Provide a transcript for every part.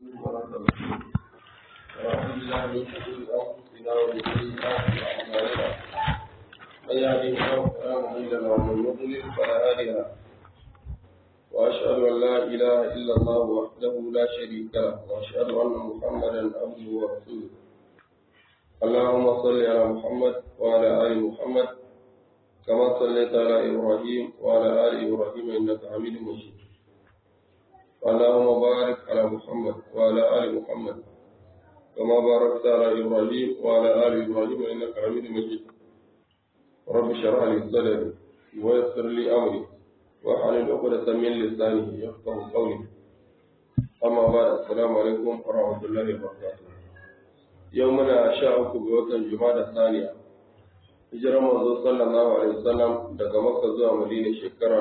ونعوذ بالله من شرور انفسنا ومن سيئات اعمالنا من يهده الله فلا مضل له ومن يضلل فلا هادي له واشهد ان لا اله الا الله وحده لا شريك له واشهد ان محمدا عبده ورسوله اللهم صل على محمد وعلى ال محمد كما صليت على ابراهيم وعلى ال ابراهيم انك حميد مجيد اللهم بارك على محمد وعلى ال محمد كما باركت على ابراهيم وعلى ال ابراهيم انك حميد مجيد رب اشرح لي صدري ويسر لي امري واحلل عقدة من لساني يفقه قولي اما بعد السلام عليكم ورحمه الله وبركاته يومنا شاء بوطن جمادى الثانيه hijirar manzo sallallahu alaihi wasallam daga makka zuwa madina shekara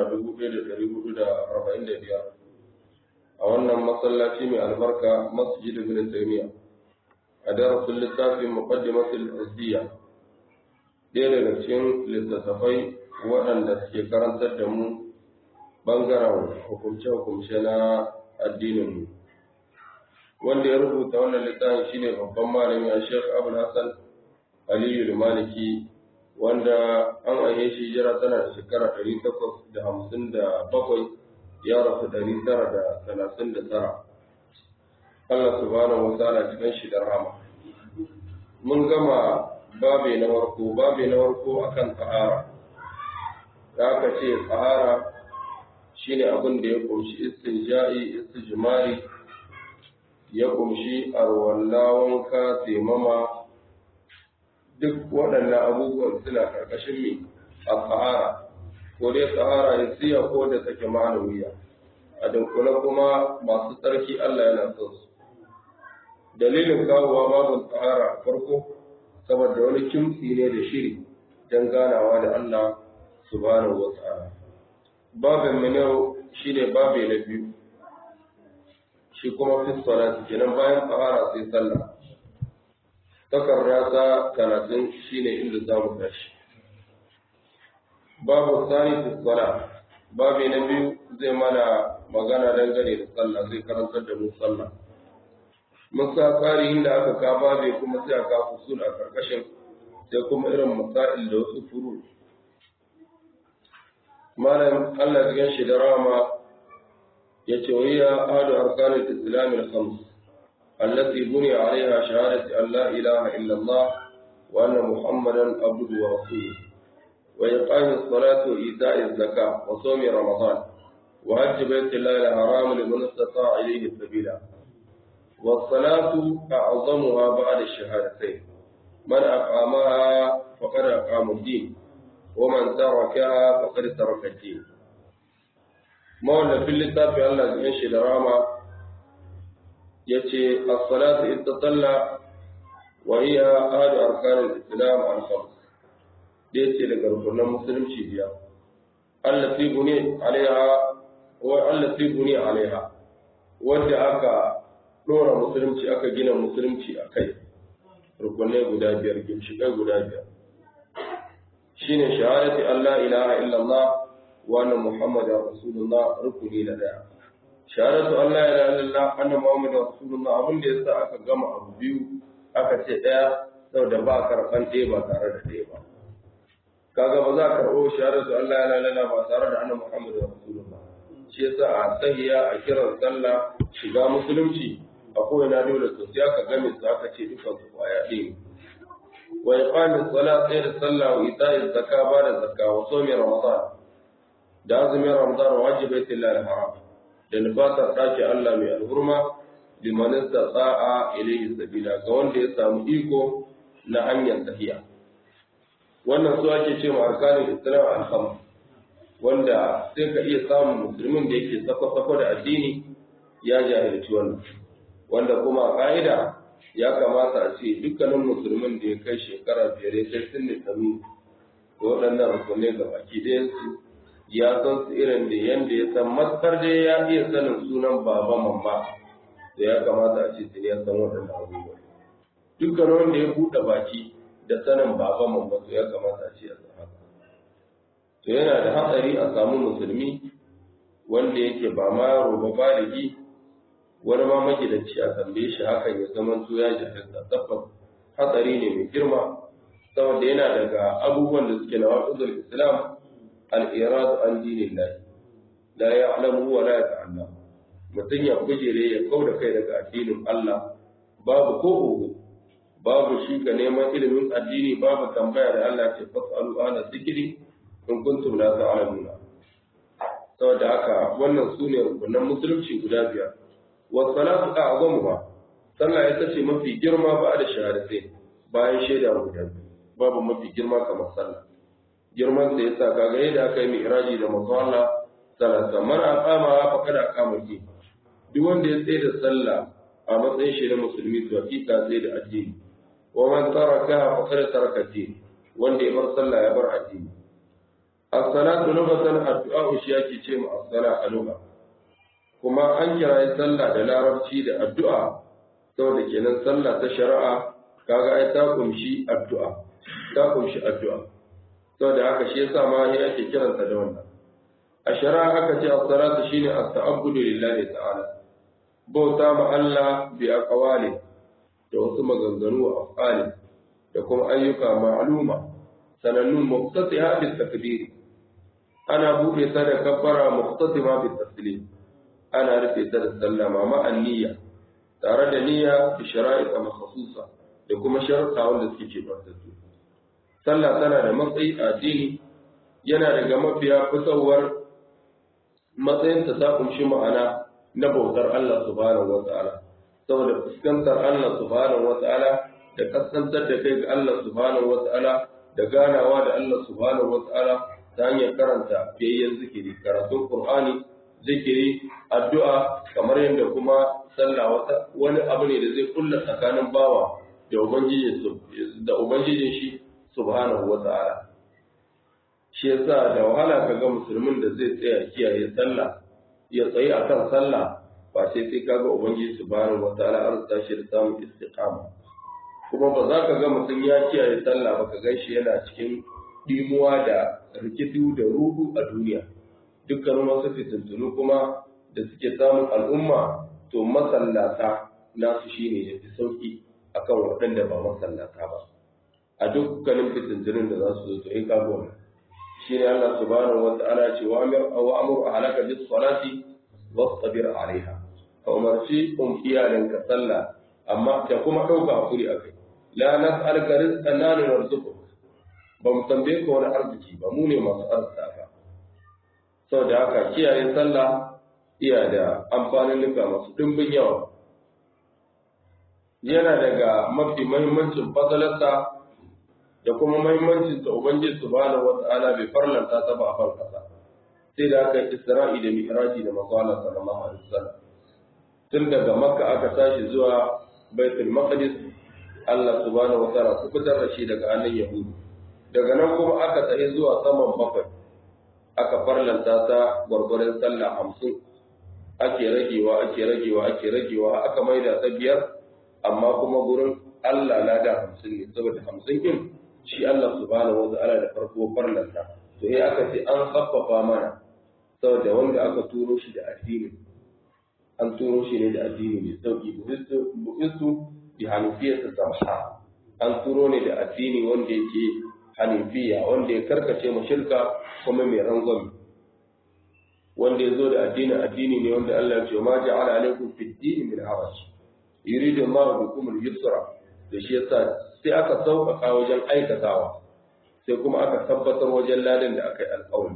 1445 a wannan masallaci mai albarka masjid ibn taymiya a darasin littafin muqaddimatul azdiya ɗaya daga cikin littattafai waɗanda suke karantar da mu bangaren hukumce-hukumce na addininmu wanda ya rubuta wannan littafin shine babban malami a shek abul hassan aliyu maliki wanda an aihe shi jira tana da shekara ɗari takwas da hamsin da bakwai ya rasu ɗari tara da talatin da tara Allah subhanahu wa ta'ala cikin shi da rahama mun gama babe na farko babe na farko akan tsahara da aka ce tsahara shine abin da ya kumshi istinja'i istijmari ya kumshi arwalla wanka taimama duk waɗannan abubuwan suna ƙarƙashin mai a tsahara ko dai tsahara ya siya ko da take ma'anawiya a dunkule kuma masu tsarki Allah yana son su dalilin kawowa babu tsahara a farko saboda wani kimtsi ne da shiri don ganawa da Allah subhanahu wa ta'ala babin mu yau shine babe na biyu shi kuma fi salati kenan bayan tsahara sai sallah takarda ta talatin shine inda za mu tashi babu sani fi sala babi na biyu zai mana magana dangane da sallah zai karantar da mu sallah mun sa tsari inda aka ka babe kuma sai aka fusul a karkashin sai kuma irin masail da wasu furu malam Allah ya shi da rama ya ce wa ya ahadu arkanul islam al-khams التي بني عليها شهادة أن لا إله إلا الله وأن محمدا عبده ورسوله وإقام الصلاة وإيتاء الزكاة وصوم رمضان وحج بيت الله الحرام لمن استطاع إليه سبيلا والصلاة أعظمها بعد الشهادتين من أقامها فقد أقام الدين ومن تركها فقد ترك الدين مولى في اللتاف الله ينشي راما yace as-salatu istatalla wa hiya ahadu arkan al-islam al-khams dai ce daga rukunan musulunci biya allati buni alaiha wa allati buni alaiha wanda aka dora musulunci aka gina musulunci akai rukunai guda biyar ginshikai guda biyar shine shahadati Allah ilaha illallah wa anna muhammadar rasulullah rukuni na daya shahadatu Allah ya ilaha illallah anna muhammadu rasulullah abin da yasa aka gama abu biyu aka ce daya saboda ba karban ɗaya ba tare da ɗaya ba kaga ba za ka karɓo shahadatu Allah ya ilaha illallah ba tare da anna muhammadu rasulullah shi yasa a sahiya a kiran sallah shiga musulunci a kowane dole to sai aka game su aka ce dukan su kwaya ɗaya wa iqami salat sai da sallah wa ita'i zakka ba da zakka wa sawmi ramadan da azumin ramadan wajibaitullahi al-haram da nufatar ɗaki Allah mai alhurma limanin tsa'a ilayhi sabila ga wanda ya samu iko na hanyar tafiya wannan su ake ce ma arkanin islam alham wanda sai ka iya samun musulmin da yake sako-sako da addini ya jahilci wannan wanda kuma a ƙa'ida ya kamata a ce dukkanin musulmin da ya kai shekara biyar ya kai sun sami da waɗannan rukunai ga baki ɗayansu ya san su irin da yanda ya san matsar da ya iya sanin sunan baba mamma da ya kamata a ce ya san waɗannan abubuwa dukkan wanda ya buɗe baki da sanin baba mamma to ya kamata a ce ya san haka to yana da hatsari a samu musulmi wanda yake ba ma yaro ba baligi wani ma magidanci a tambaye shi hakan ya zama to ya jahilta tabbas hatsari ne mai girma saboda yana daga abubuwan da suke na waƙudul islam al-irad an dinillahi la ya'lamu wa la yata'allam mutum ya bujire ya kauda kai daga addinin Allah babu ko uku babu shi ga neman ilimin addini babu tambaya da Allah ce fasalu ana zikiri in kuntum la ta'lamuna saboda haka wannan sune rukunan musulunci guda biyar wa salatu a'zamuha sallah ita ce mafi girma ba da shahadatai bayan shaida guda babu mafi girma kamar sallah girman da yasa kaga yadda aka yi mi'raji da manzo Allah sallallahu man aqama fa kada aqama ki duk wanda ya tsaye da sallah a matsayin shi na musulmi to hakika sai da addini wa man taraka fa kada taraka din wanda ya bar sallah ya bar addini as-salatu lughatan addu'a shi yake ce mu as-sala a lugha kuma an kira sallah da larabci da addu'a saboda kenan sallah ta shari'a kaga ai ta kumshi addu'a ta kumshi addu'a saboda haka shi yasa ma ya ake kiranta da wannan a shari'a aka ce as-salatu shine as-ta'abbudu lillahi ta'ala bauta ma Allah bi aqwali da wasu maganganu a afali da kuma ayyuka ma'luma sanannun muqtatiha bi takbir ana buɗe ta da kabbara muqtatima bi taslim ana rufe ta da sallama ma niyya tare da niyya bi shara'ita makhsusa da kuma sharuɗa wanda suke ce su sallah tana da matsayi a addini yana daga mafiya fitowar matsayin ta ta kunshi ma'ana na bautar Allah subhanahu wa ta'ala saboda fuskantar Allah subhanahu wa ta'ala da kasantar da kai ga Allah subhanahu wa ta'ala da ganawa da Allah subhanahu wa ta'ala ta hanyar karanta fiyayyen zikiri karatun Qur'ani zikiri addu'a kamar yadda kuma sallah wata wani abu ne da zai kulla tsakanin bawa da ubangijin da ubangijin shi subhanahu wa ta'ala shi yasa da wahala kaga musulmin da zai tsaya kiyaye sallah ya tsayi akan sallah ba sai sai kaga ubangiji subhanahu wa ta'ala an tashi da samun istiqama kuma ba za ka ga mutum ya kiyaye sallah ba ka gan shi yana cikin dimuwa da rikidu da ruhu a duniya dukkanin wasu fitintunu kuma da suke samun al'umma to masallata nasu shine ya fi sauki akan waɗanda ba masallata ba a dukkanin fitintunin da za su zo to in ka gona shi ne Allah subhanahu wa ta'ala ce wa amir wa amur ahlaka bis salati wastabir alaiha ka umarci um iyalinka sallah amma da kuma ɗauka hakuri a kai la nas'aluka rizqan nahnu narzuquk ba mu tambaye ka wani arziki ba mu ne masu arzika ka saboda haka kiyaye sallah iya da amfanin nuka masu dimbin yawa yana daga mafi mahimmancin fasalarsa da kuma mahimmancin ta ubangiji subhanahu wata'ala bai farlanta ta ba a farkasa sai da aka isra'i da mi'raji da manzo Allah sallallahu alaihi wasallam tun daga makka aka tashi zuwa baitul maqdis Allah subhanahu wata'ala ku fitar da shi daga hannun yahudu daga nan kuma aka tsaye zuwa saman bakwai aka farlanta ta gwargwaron sallah hamsin ake ragewa ake ragewa ake ragewa aka maida ta biyar amma kuma gurin Allah na da hamsin ne saboda hamsin din shi Allah subhanahu wa ta'ala da farko farlanta to eh aka ce an haffafa mana saboda wanda aka turo shi da addini an turo shi ne da addini mai sauki bu'istu bi hanifiyya samha an turo ne da addini wanda yake hanifiya wanda ya karkace mu shirka kuma mai rangwame wanda ya zo da addini addini ne wanda Allah ya ce ma ja'ala alaikum fid din min haraj yuridu Allah bikum al-yusra da shi yasa sai aka sauƙaƙa wajen aikatawa sai kuma aka tabbatar wajen ladan da aka yi alƙawari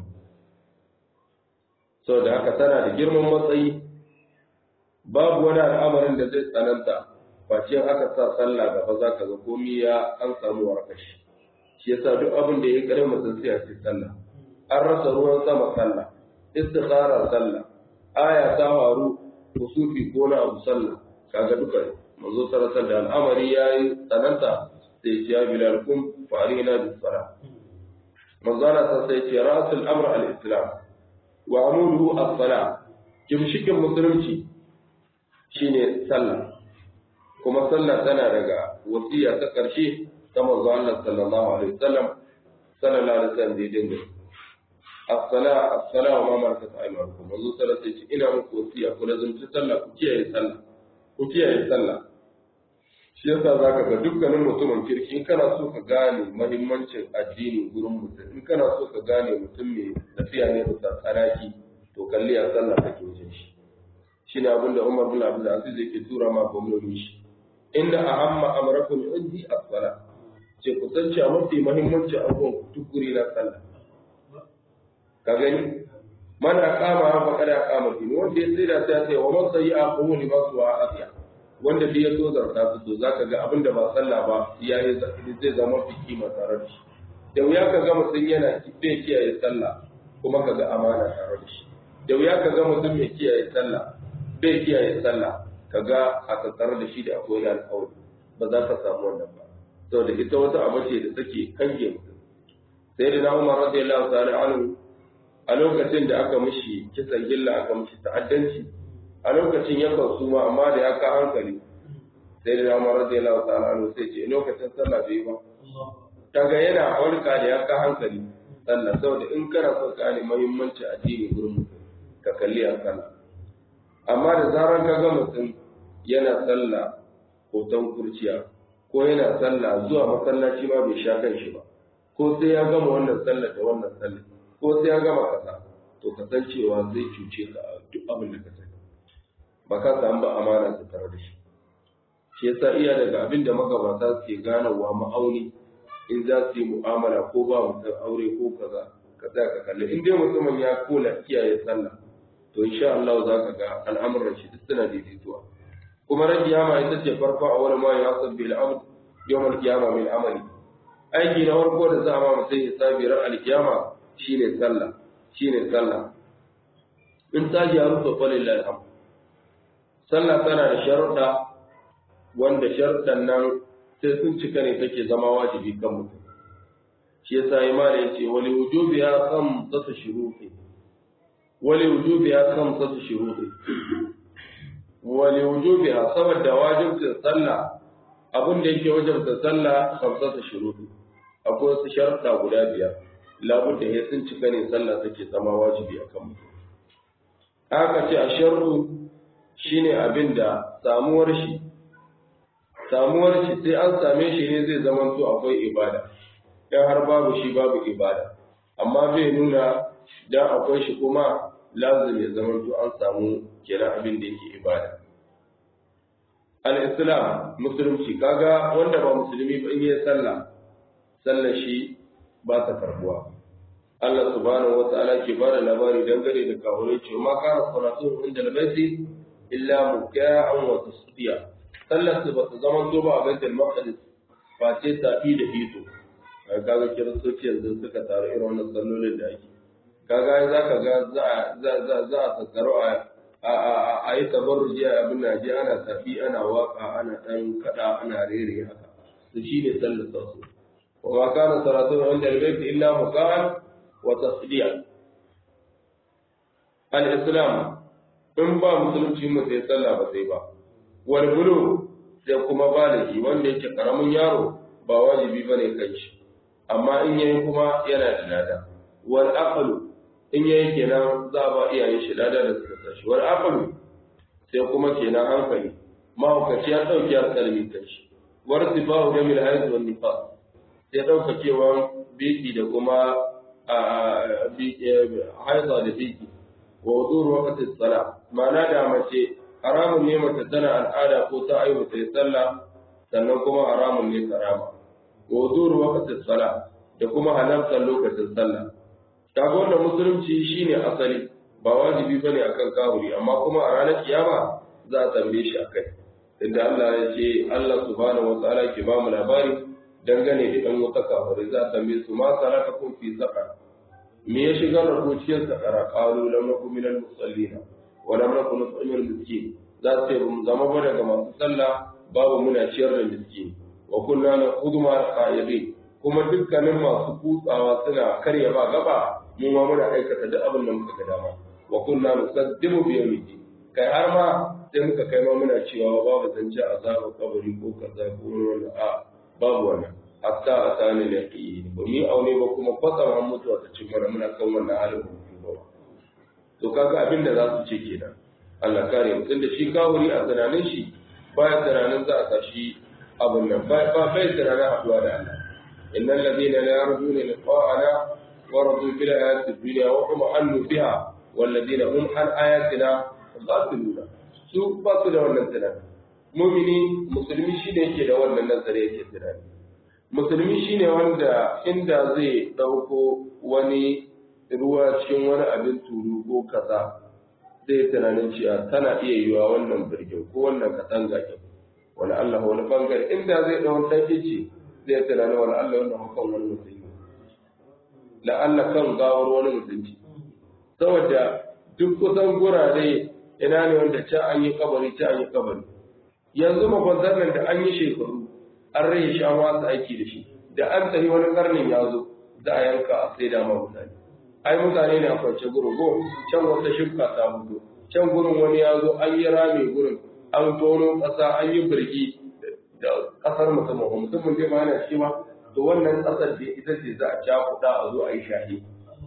saboda haka tana da girman matsayi babu wani al'amarin da zai tsananta face aka sa sallah gaba za ka ga komi ya an samu warkashi shi yasa duk abin da ya kare mutum sai a ce sallah an rasa ruwan sama sallah istikhara sallah aya ta waru kusufi ko na abu sallah kaga duka manzo sallallahu da al'amari yayi tsananta sai ya bilal kum fa arina bis sala manzo Allah sai ya rasul amr al islam wa amuduhu as sala kimshikin musulunci shine sallah kuma sallah tana daga wasiya ta karshe ta manzo Allah sallallahu alaihi wasallam sallallahu alaihi wasallam da dinga as-sala as-sala wa ma malakat aymanukum manzo sallallahu alaihi wasallam ina muku wasiya ku lazumci sallah ku kiyaye sallah ku kiyaye sallah shi yasa zaka ga dukkanin mutumin kirki in kana so ka gane muhimmancin addini gurin mutum in kana so ka gane mutum mai tafiya ne bisa tsanaki to kalli a sallah kake wajen shi shine abin da Umar bin Abdul Aziz yake tura ma gwamnati shi inda ahamma amrakum indi as-sala ce ku san cewa mafi muhimmancin abubuwan ku tukuri na sallah ka gani mana kama fa kada kama din wanda ya tsira ta ce wa man sayyi'a qawli basu wa asiya wanda bai ya so zarta su to zaka ga abin da ba sallah ba ya yi zai zama fi kima tare da shi da wuya ka ga mutum yana bai kiyaye sallah kuma ka ga amana tare da shi da wuya ka ga mutum mai kiyaye sallah bai kiyaye sallah ka ga a tattare da shi da akwai alƙawari ba za ka samu wannan ba saboda ita wata abu ce da take kange mutum sai da na umar radiyallahu ta'ala anhu a lokacin da aka mishi kisan gilla aka mishi ta'addanci a lokacin ya kan suma amma da ya ka hankali sai da Umar radiyallahu ta'ala anhu sai ce lokacin sallah bai ba kaga yana farka da ya ka hankali sallah saboda in kana son ka ne muhimmanci addini gurin mutum ka kalli a sallah amma da zaran ka ga mutum yana sallah hoton kurciya ko yana sallah zuwa masallaci ma bai sha kan shi ba ko sai ya gama wannan sallah da wannan sallah ko sai ya gama kaza to kasancewa zai cuce ka a duk abin da ka sani ba ka samu ba amana ta tare da shi shi yasa iya daga abin da magabata suke ganawa ma'auni in za su yi mu'amala ko ba mutum aure ko kaza ka tsaya ka kalli in dai mutumin ya kula kiyaye sallah to insha Allah za ka ga al'amuran shi duk suna daidaituwa kuma ran kiyama ita ce farko a wani ma ya sabbi al'amd yawmal kiyama min amali aiki na farko da za a ma mutum ya sabi ran alkiyama shine sallah shine sallah in ta gyaru to falillahi alhamd sallah tana da sharuɗa wanda sharuɗan nan sai sun cika ne take zama wajibi kan mutum shi yasa imani yace wali wujubiha khamsatu shuruti wali wujubiha khamsatu shuruti wali wujubiha saboda wajibcin sallah abin da yake wajibta sallah khamsatu shuruti akwai wasu sharuɗa guda biyar labudda ya sun cika ne sallah take zama wajibi akan mutum haka ce a sharru shine abin da samuwar shi samuwar shi sai an same shi ne zai zama to akwai ibada dan har babu shi babu ibada amma bai nuna dan akwai shi kuma lazim ya zama to an samu kenan abin da yake ibada al-islam musulunci kaga wanda ba musulmi ba in yi sallah sallar shi ba ta karbuwa Allah subhanahu wa ta'ala ke bada labari dangane da kawai cewa ma kana salatu inda al-baiti illa muka'an wa tasdiya sallar su bata zama to ba a baitul maqdis ba ce tafi da hito kaga kiristoci yanzu suka taru irin wannan sallolin da ake kaga za ka ga za za za a tattaro a a a yi tabarruji a abin da je ana tafi ana waka ana dan kada ana rere haka to shine sallar su wa ma kana salatu inda al-bayt illa muka'an wa tasdiya al-islam in ba musulunci mu sai sallah ba sai ba wal bulu sai kuma baligi wanda yake karamin yaro ba wajibi bane kai shi amma in yayi kuma yana da lada wal aqlu in yayi kenan za ba iyaye shi lada da suka sashi wal aqlu sai kuma kenan hankali mahaukaci ya dauki alƙalmi kai shi war sifahu da mil hayd wal nifas sai daukakewan biki da kuma haida da biki wa wudur waqti salat ma'ana da mace haramun ne mace tana al'ada ko ta aihu ta yi sallah sannan kuma haramun ne karama wa wudur waqti salat da kuma halartar lokacin sallah kaga wannan musulunci shine asali ba wajibi bane akan kafiri amma kuma a ranar kiyama za a tambaye shi akai inda Allah ya ce Allah subhanahu wa ta'ala ke ba mu labari dangane da ɗan wata kafirai za a tambaye su ma salakakum fi saqar me ya shigar da ku cikin sakara qalu lam nakum minal musallina wa lam nakum nut'imul miskin za su ce mu zama ba daga masu sallah babu muna ciyar da miskin wa kunna naqudu ma qaidin kuma dukkanin masu kutsawa suna karya ba gaba mu ma muna aikata duk abin da muka ga dama wa kunna nusaddimu bi yawmiddin kai har ma sai muka kai ma muna cewa babu zance azabar kabari ko kaza ko wani a babu wannan hatta atani al-yaqin ba mi aune ba kuma kwatsam an mutuwa ta cin mana muna kan wannan halin ba to kaga abin da za su ce kenan Allah kare mu tunda shi kawuri a tunanin shi baya tunanin za a tashi abun nan ba ba bai tunanin haduwa da Allah innal ladina la yarjuna liqa'ana wa radu bil hayati dunya wa hum annu biha wal ladina hum an ayatina ghafiluna su ba su da wannan tunani mumini musulmi shine yake da wannan nazari yake tunani musulmi shine wanda inda zai dauko wani ruwa cikin wani abin turu ko kaza zai tunanin cewa tana iya yiwa wannan birgin ko wannan katanga ke wani Allah wani bangare inda zai ɗau ɗan ice zai tunanin wani Allah wannan hukan wani musulmi la'alla kan gawar wani musulmi saboda duk kusan gurare ina ne wanda can an yi kabari can an yi kabari yanzu makwantar nan da an yi shekaru an rage shi an wasu aiki da shi da an tafi wani karnin ya zo za a yanka a sai dama mutane ai mutane ne a kwance gurin go can wata shirka ta mutu can gurin wani ya zo an yi rami gurin an tono ƙasa an yi birgi da ƙasar musamman musamman dai ma yana ciki ba to wannan ƙasar da ita ce za a cakuɗa a zo a yi shahi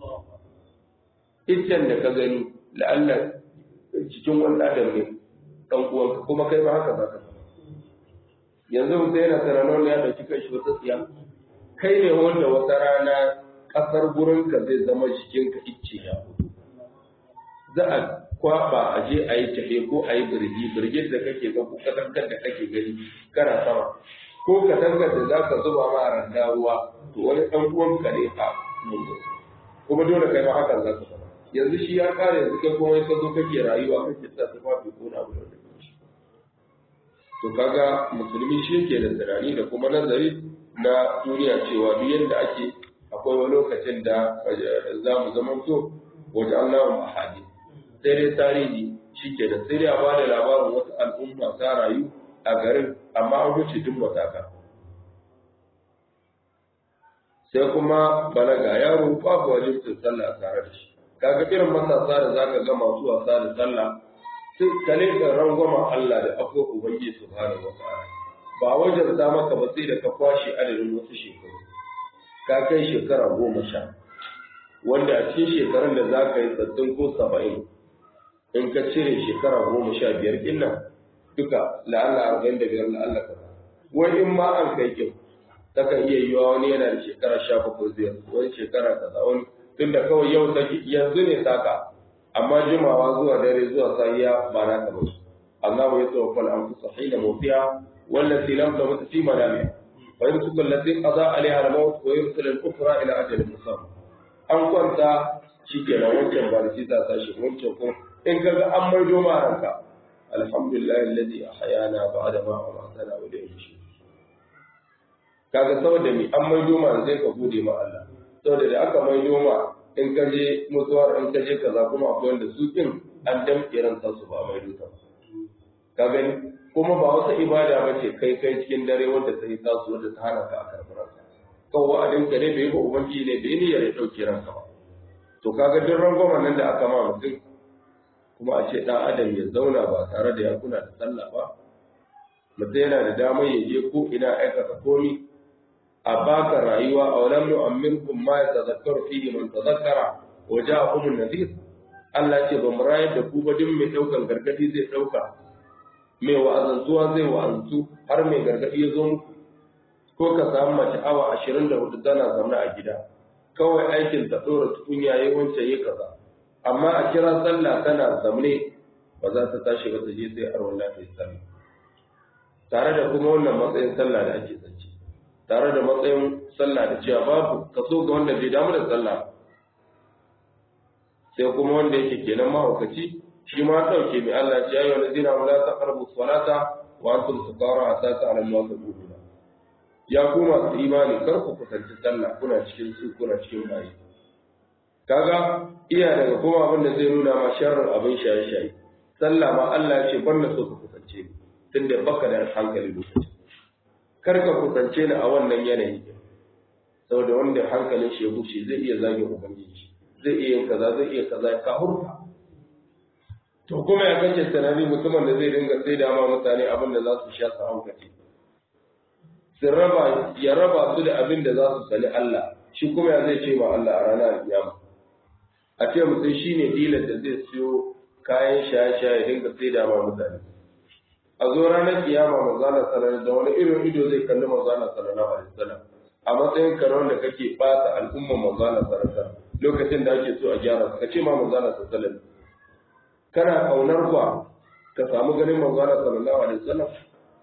iccen da ka gani la'alla cikin wani adam ne ɗan uwanka kuma kai ma haka za ka yanzu mutum yana tunanin ya ɗauki kai shi wata tsiya kai ne wanda wata rana ƙasar gurinka zai zama jikinka icce ya fito za a kwaba a je a yi tafe ko a yi birgi birgin da kake ga ko katangar da kake gani kana sama ko katangar da za ka zuba ma a randa ruwa to wani ɗan uwanka ne a mungu kuma dole kai ma hakan za ka zama yanzu shi ya kare yanzu kai kuma ka zo kake rayuwa kake sa tufafi ko na abu da to kaga musulmi shi yake da tunani da kuma nazari na duniya cewa duk yadda ake akwai wani lokacin da za mu zama so wajen Allah ahadi sai dai tarihi shi ke da sai dai a bada labarin wata al'umma ta rayu a garin amma an wuce duk mataka sai kuma balaga yaro babu wajibcin sallah a tare da shi kaga irin matasa da zaka ga masu wasa da sallah sai kale da rangwama Allah da afuwa ubangiji subhanahu wa ta'ala ba wajen ta maka ba sai da ka kwashe adadin wasu shekaru ka kai shekara goma sha wanda a cikin shekarun da za ka yi sattin ko saba'in in ka cire shekara goma sha biyar inna duka la'alla arba'in da biyar la'alla kaza wani in ma an kai kin ta kan iya yiwa wani yana da shekara sha bakwai zai wani shekara kaza wani tunda kawai yau ta yanzu ne saka amma jimawa zuwa dare zuwa safiya ba na ka ba Allah ya tawaffal an fusa hina mutiya wallati lam tamut fi manamiha ويمسك التي قضى عليها الموت ويرسل الأخرى إلى أجل مسمى an kwanta shi ke nan wancan ba da shi za ta shi wancan kuma in ka ga an maido ma ranka alhamdulillah alladhi ahyana ba'da ma amatana wa ilayhi shi kaga saboda mi an maido ma zai ka gode ma Allah saboda da aka maido ma in ka je mutuwar in ka je kaza kuma akwai wanda su kin an damƙe ran su ba maido ta ka gani kuma ba wata ibada ba ce kai kai cikin dare wanda ta yi tasu wanda ta hana ka a karɓar kan wa'adin ka ne bai yi ba ubangiji ne bai niyyar ya ɗauke ranka ba to kaga duk rangwamen nan da aka ma mutum kuma a ce ɗan adam ya zauna ba tare da ya kuna da sallah ba mutum yana da damar ya je ko ina aikata komi a baka rayuwa a walam nu'ammirkum ma yatazakkaru fihi man tazakkara wa ja'akum an-nadhir Allah ce ba mu rayar da ku ba duk mai ɗaukan gargadi zai ɗauka mai wa'azantuwa zai wa'azantu har mai gargadi ya zo muku ko ka samu mace awa ashirin da hudu tana zaune a gida kawai aikin ta ɗora tukunya ya wancan yi kaza amma a kira sallah tana zamne ba za ta tashi ba ta je sai arwan lafiya sallah tare da kuma wannan matsayin sallah da ake zance tare da matsayin sallah da cewa babu kaso ga wanda bai damu da sallah sai kuma wanda yake kenan mahaukaci shi ma ɗauke mai Allah ce ya yi wani zina wala ta karbu salata wa antum sukara hatta ta'lamu ma taquluna ya ku masu imani kar ku kusanci sallah kuna cikin su kuna cikin bayi kaga iya daga kuma abin da zai nuna ma sharrin abin shaye-shaye sallah ma Allah ya ce ban na so ka kusance ni tunda baka da hankali lokaci kar ka kusance ni a wannan yanayi saboda wanda hankalin shi ya bushe zai iya zagin ubangiji zai iya yin kaza zai iya kaza ka hurta to kuma ya kace tunani mutumin da zai dinga sai da ma mutane abin da za su sha su haukace su raba ya raba su da abin da za su sani Allah shi kuma ya zai ce ma Allah a ranar kiyama a ce mutum shine dilar da zai siyo kayan shaye-shaye dinga sai da ma mutane a zo ranar kiyama manzana sallallahu da wani irin ido zai kalli manzana sallallahu alaihi wasallam a matsayin karon da kake bata al'umma manzana sallallahu lokacin da ake so a gyara ka ce ma manzana sallallahu kana kaunar ba ka samu ganin manzana sallallahu alaihi wasallam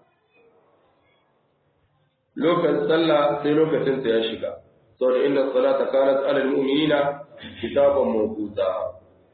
lokacin sallah sai lokacin ta ya shiga saboda inna salata kanat alal mu'minina kitaban mawquta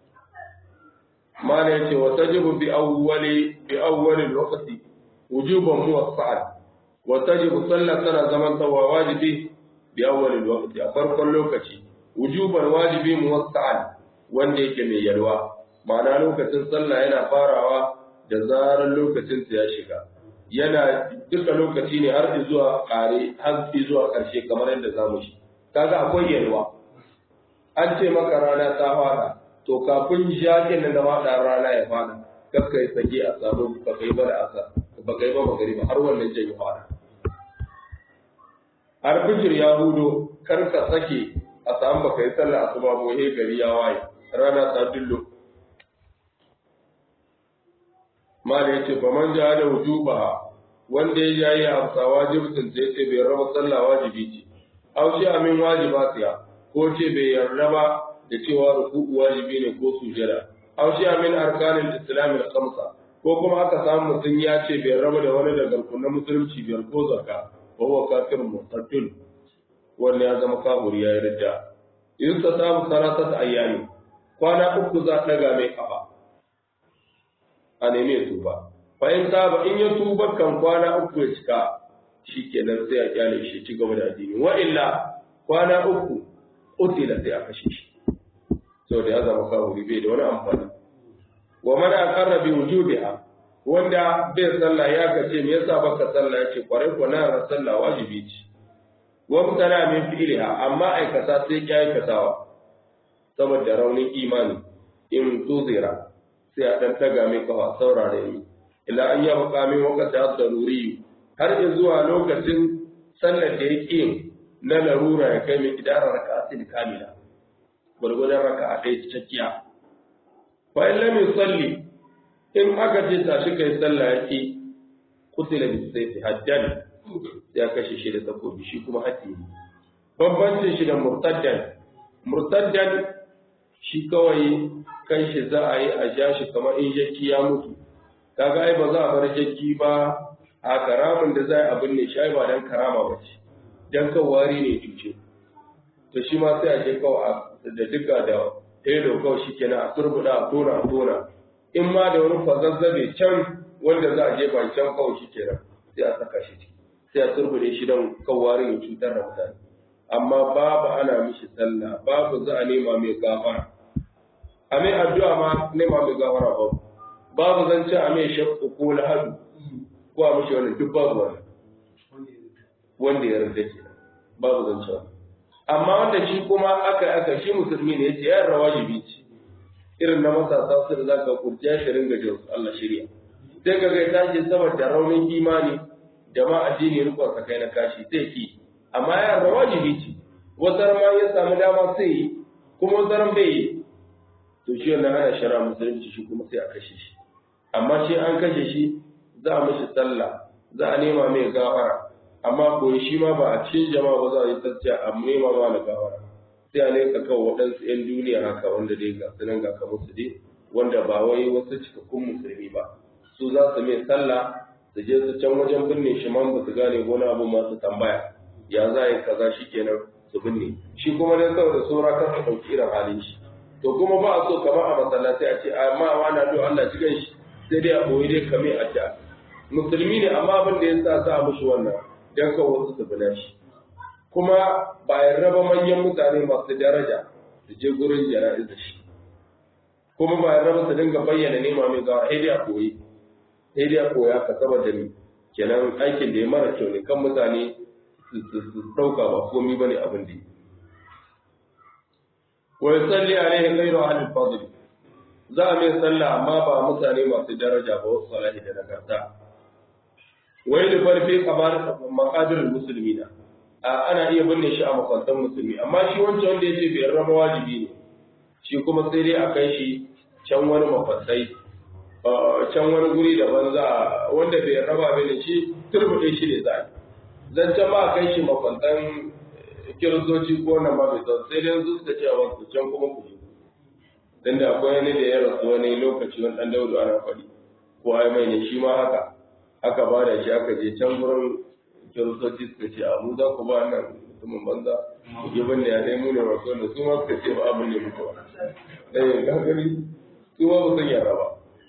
ما نيتي وتجب بأول بأول الوقت وجوبا موسعا وتجب صلى سنة زمن توا واجبي بأول الوقت أفرق اللوكتي وجوبا واجبي موسعا wanda yake mai yalwa ma'ana lokacin sallah yana farawa da zarar lokacin ya shiga yana duka lokaci ne har zuwa kare har zuwa karshe kamar yadda zamu shi kaga akwai yalwa an ce maka rana ta fara to kafin jakin nan da faɗa rana ya faɗa kakka yi sake a samu ba kai ba da asa ba kai ba magari ba har wannan jan ya faɗa har fijir ya hudo kar ka sake a samu ba kai sallah asuba ba he gari ya waye rana ta dillo mala yace fa man ja da wujuba wanda ya yayi amsa wajibin sai ce bai raba sallah wajibi ce aw shi amin wajibatiya ko ce bai yarda ba da cewa ruku'u wajibi ne ko sujada aw shi min arkanil islam al khamsa ko kuma aka samu mutum ya ce bai raba da wani daga rukunin musulunci biyar ko zakka wa huwa kafir murtadun wanda ya zama kafiri ya yarda in ta samu salatat ayyami kwana uku za daga mai kafa a neme tuba fa in ba in ya tuba kan kwana uku ya cika shikenan sai a kyale shi ci gaba da addini wa illa kwana uku utila sai a kashe shi saboda ya zama kafiri bai da wani amfani wa man aqarra bi wujubiha wanda bai sallah ya kace me yasa baka sallah yace kwarai ko na sallah wajibi ce wa mutana min fi'liha amma aikata sai ki aikatawa saboda raunin imani in tuzira sai a dan taga mai kafa saurare ni ila an yaba kamin wakati daruri har zuwa lokacin sallar da yake na larura ya kai mai idarar raka'atin kamila gwargwadon raka a ɗaya cikakkiya. Bayan lam salli in aka ce tashi kai sallah yake kutila bi sayfi haddan ya kashe shi da takobi shi kuma haddi ne. Bambancin shi da murtaddan murtaddan shi kawai kan shi za a yi a ja shi kamar in jakki ya mutu. Kaga ai ba za a bar jakki ba a karamin da za a abin ne shi ai ba dan karama ba ce. Dan kan wari ne cuce. To shi ma sai a je kawai a da duka da ɗaya kawai shi kenan a turbuɗa a tona a tona in ma da wani fazazzabe can wanda za a je ban can kawai shi kenan sai a saka shi ciki sai a turbuɗe shi don kawarin ya cutar da mutane amma babu ana mishi sallah babu za a nema mai gafara a mai addu'a ma nema mai gafara babu babu zan ci a mai shakku ko lahadu ko a mishi wannan duk babu wannan wanda ya rarrake babu zan ci wannan amma wanda shi kuma aka aka shi musulmi ne yace yan rawajibi ce irin na matasa su da zaka kurciya shi ringa jin Allah shirya sai ka ga ta ce saboda raunin imani da ma addini rikon sa kai na kashi sai ki amma yan rawajibi ce wasar ma ya samu dama sai yi kuma wasar bai yi to shi wannan ana shara musulunci shi kuma sai a kashe shi amma shi an kashe shi za a mishi sallah za a nema mai gafara amma koyi shi ma ba a cikin jama'a ba za a yi tsaciya a nema ma na gawara sai a leka kawo waɗansu 'yan duniya haka wanda dai ga sunan ga kamar su dai wanda ba wai wasu cikakkun musulmi ba su za su mai sallah su je su can wajen binne shi man ba su gane wani abu masu tambaya ya za a yi kaza shi kenan su binne shi kuma dai saboda saura kan su ɗauki irin halin shi to kuma ba a so kamar a masallaci a ce amma wa na do Allah cikin shi sai dai a boye dai kame a ta musulmi ne amma abin da ya sa sa mushi wannan don kan wasu su bi shi kuma bayan raba manyan mutane masu daraja su je gurin jana'izar shi kuma bayan raba su dinga bayyana nema mai gawa sai dai a koyi sai dai a koya ka saboda ni kenan aikin da ya mara kyau ne kan mutane su ɗauka ba komi ba ne abin da wa yusalli alaihi ghayru ahli fadl za a mai sallah amma ba mutane masu daraja ba wasu salahi da nagarta wai da farfe kabar maqadir muslimina ana iya binne shi a makwantan musulmi amma shi wancan wanda yace bai raba wajibi ne shi kuma sai dai a kai shi can wani mafassai can wani guri daban za wanda bai raba bai shi turbuɗe shi ne za zan can ba a kai shi makwantan kiristoci ko nan ba bai zan sai dai su suka ce a wasu can kuma ku je dan da akwai wani da ya rasu wani lokaci wani dan daudu ana faɗi ko ai mai ne shi ma haka aka ba da shi aka je can gurin kiristoci suka ce a mu za ku ba nan mutumin banza ku bin ne ya dai mu ne rasu da su ma suka ce ba abin ne mutuwa eh gagari su ma ba san yara ba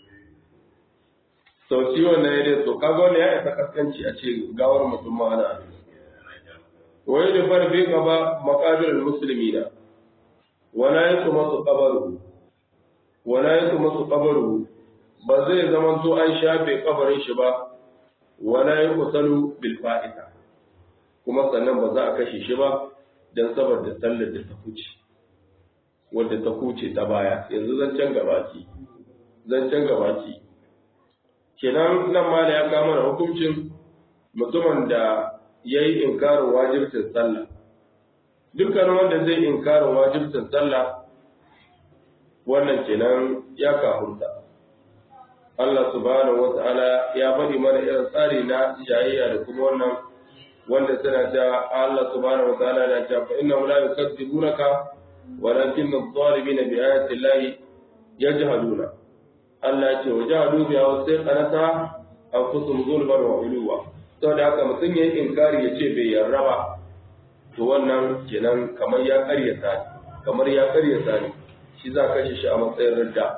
sau ciwon na yadda to kaga wani ya isa kaskanci a ce gawar mutum ma ana wai da farfe gaba makabirin musulmi na wala yi kuma su kabaru wala yi kuma su kabaru ba zai zama to an shafe kabarin shi ba wala yi kusalu bil fa'ita kuma sannan ba za a kashe shi ba don saboda sallar da ta kuce wadda ta kuce ta baya yanzu zancen gabaki zancen gabaki kenan nan ma ya kama da hukuncin mutumin da ya yi inkarin wajibcin sallah dukkan wanda zai inkarin wajibcin sallah wannan kenan ya kahunta Allah subhanahu wa ta'ala ya faɗi mana irin tsari na jayayya da kuma wannan wanda suna ta Allah subhanahu wa ta'ala na ta fa inna la yukadzibunaka walakin adh-dhalimina bi ayati llahi yajhaduna Allah ya ce wa jahadu biya wa sai kanata anfusum zulman wa uluwa saboda haka mutum yayin inkari ya ce bai yarda ba to wannan kenan kamar ya karyata kamar ya karyata ne shi za ka shi a matsayin ridda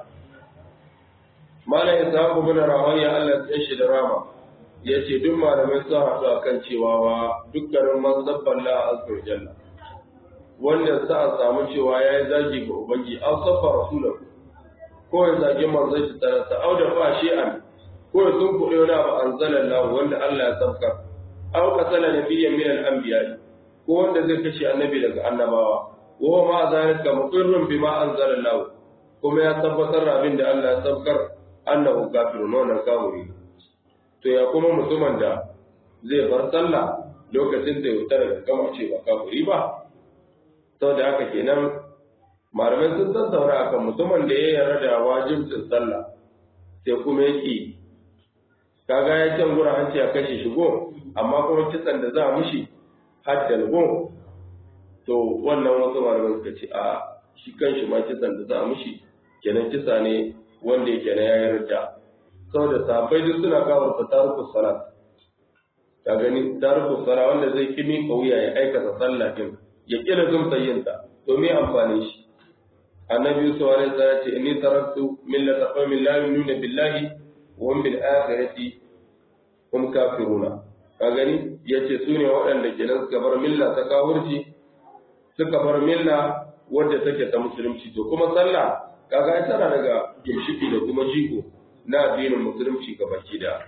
malam isaku bin rawiya Allah ya shi da rama yace duk malamai sun haɗu akan cewa wa dukkanin mazhabban la azza wa jalla wanda sa a samu cewa yayi zagi ga ubangi an safa rasulahu ko ya zagi manzon shi tare ta auda fa shi'an ko ya sun kuɗe wani abu an zala lahu wanda Allah ya sabkar aw qatala nabiyyan min al-anbiya ko wanda zai kashe annabi daga annabawa wa ma zalika muqirrun bima anzala lahu kuma ya tabbatar da abin da Allah ya sabkar annahu kafirun wannan kafiri to ya kuma mutumin da zai bar sallah lokacin da ya wuta daga kama ce ba kafiri ba saboda haka kenan malamai sun tattauna akan mutumin da ya yarda da wajibcin sallah sai kuma yake kaga ya can gura an ce a kashe shi go amma kuma kisan da za a mishi haddal go to wannan wasu malamai suka ce a shi kan shi ma kisan da za a mishi kenan kisa ne wanda yake na ya yarda saboda sahabbai duk suna kawo ta taruku salat ka gani taruku salat wanda zai kimi kauya ya aikata sallah din ya kira zumta yinta to me amfani shi annabi yusuf alaihi salam ce inni taraktu millata qaumin la yu'minuna billahi wa hum bil akhirati hum kafiruna ka gani yace su ne waɗanda kenan suka bar milla ta kawurci suka bar milla wadda take ta musulunci to kuma sallah kaga tana daga gimshiki da kuma jigo na addinin musulunci ga baki da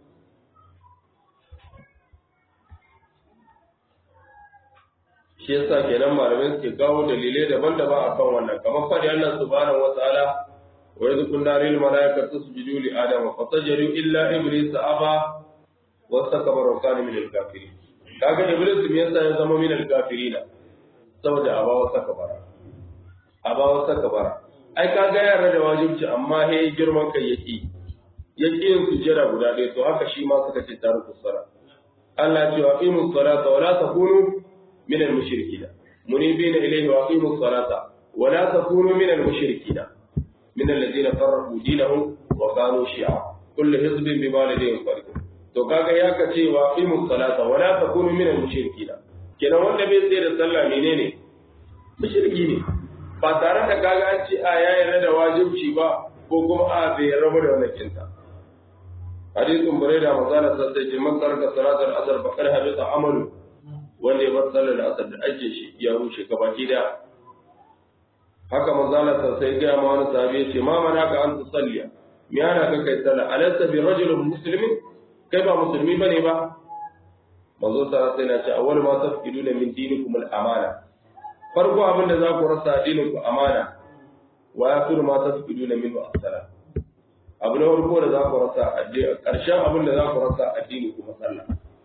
shi yasa kenan malamai suke kawo dalilai daban-daban akan wannan kamar fadi Allah subhanahu wataala wa idh kunna lil malaikati tasjudu li adama fasajadu illa iblis aba wastakbara wa kana min al kafirin kaga iblis me yasa ya zama min al kafirin saboda aba wastakbara aba wastakbara ai kaga yara da wajibci amma he girman kai yake yake yin sujjada guda ɗaya to haka shi ma suka ce tariku sala Allah ya ce wa aqimus salata wa la takunu من المشركين منيبين إليه وأقيموا الصلاة ولا تكونوا من المشركين من الذين فرقوا دينهم وكانوا شيعا كل حزب بما لديهم فرحون to kaga ya kace wa aqimus salata wa la takunu min al-mushrikeen kenan wanda bai tsaye da sallah menene mushriki ne ba tare da kaga an ce a ya yarda da wajibci ba ko kuma a bai rabu da wannan kinta hadithun buraida mazala sai ce man taraka salatul asr faqad habita amalu wanda ya bar sallar asar da ake shi ya rushe gabaki da haka manzala sai ga ma wani sahabi ya ce ma mana ka an tusalliya me yana ka kai sallah alaysa bi rajulin muslimin kai ba musulmi bane ba manzo sallallahu alaihi wasallam ya ce awwal ma tafkiduna min dinikum al amana farko abin da za ku rasa addinin ku amana wa yakuru ma tafkiduna min as-salat abu na farko da za ku rasa addini ƙarshen abin da za ku rasa addini kuma sallah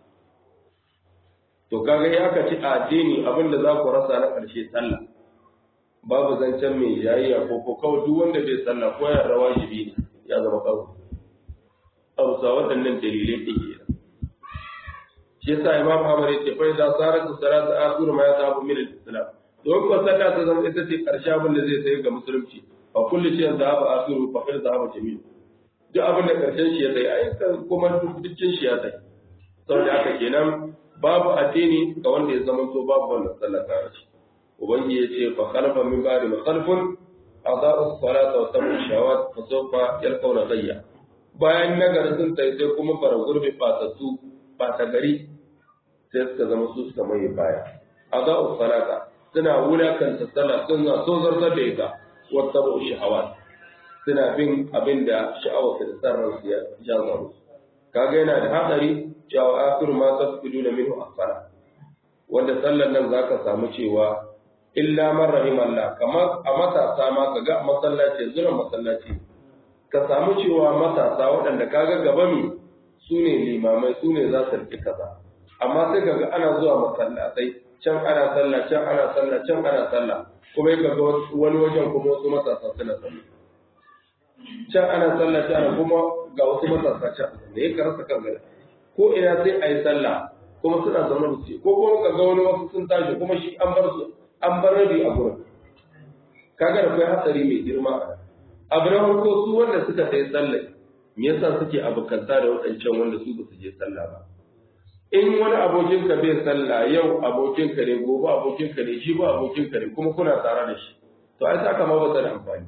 to kaga ya ka ci addini abin da za ku rasa na ƙarshe sallah babu zancen mai yayya ko ko kawai duk wanda bai sallah ko ya rawa jibi ya zama kawai abu sa waɗannan dalilai ɗin ke shi yasa imam Ahmad ya ce fa idza sarat salatu akhir ma yatabu min al-islam don ko sallah ta zama ita ce ƙarshe abin da zai sai ga musulunci fa kullu shay'in dhahaba akhiru fa qad dhahaba jami'u duk abin da ƙarshen shi ya sai ai kuma dukkan shi ya sai saboda haka kenan babu addini ga wanda ya zama to babu wannan sallah ta shi ubangi ya ce fa khalafa min ba'di ma khalfun adaa'u salata wa tabu shawat fa sawfa yalqawna ghayya bayan nagari sun tai sai kuma fara gurbi fatattu fata gari sai suka zama su suka mai baya adaa'u salata suna wulakanta sallah suna so zartar da ita wa tabu shawat suna bin abin da sha'awar da sarrar su ya jaza musu kaga yana da hatsari cewa akhir ma tasfidu da minhu asfala wanda sallar nan zaka samu cewa illa man rahimallah kamar a matasa ma kaga masallaci zura masallaci ka samu cewa matasa waɗanda kaga gaba mi su ne limamai su ne za su rike kaza amma sai kaga ana zuwa masallatai can ana sallah can ana sallah can ana sallah kuma kaga wani wajen kuma wasu matasa suna sallah can ana sallah can kuma ga wasu matasa can da ya karasa kan gari ko ina sai a yi sallah kuma suna zaune da su ko kuma ka ga wani wasu sun tashi kuma shi an bar su an bar rabi a gurin kaga da kai hatsari mai girma a nan abu na farko su wanda suka sai sallah me yasa suke abokanta da waɗancan wanda su ba su je sallah ba in wani abokin ka bai sallah yau abokin ka ne gobe abokin ka ne shi ba abokin ka ne kuma kuna tare da shi to ai saka ma ba da amfani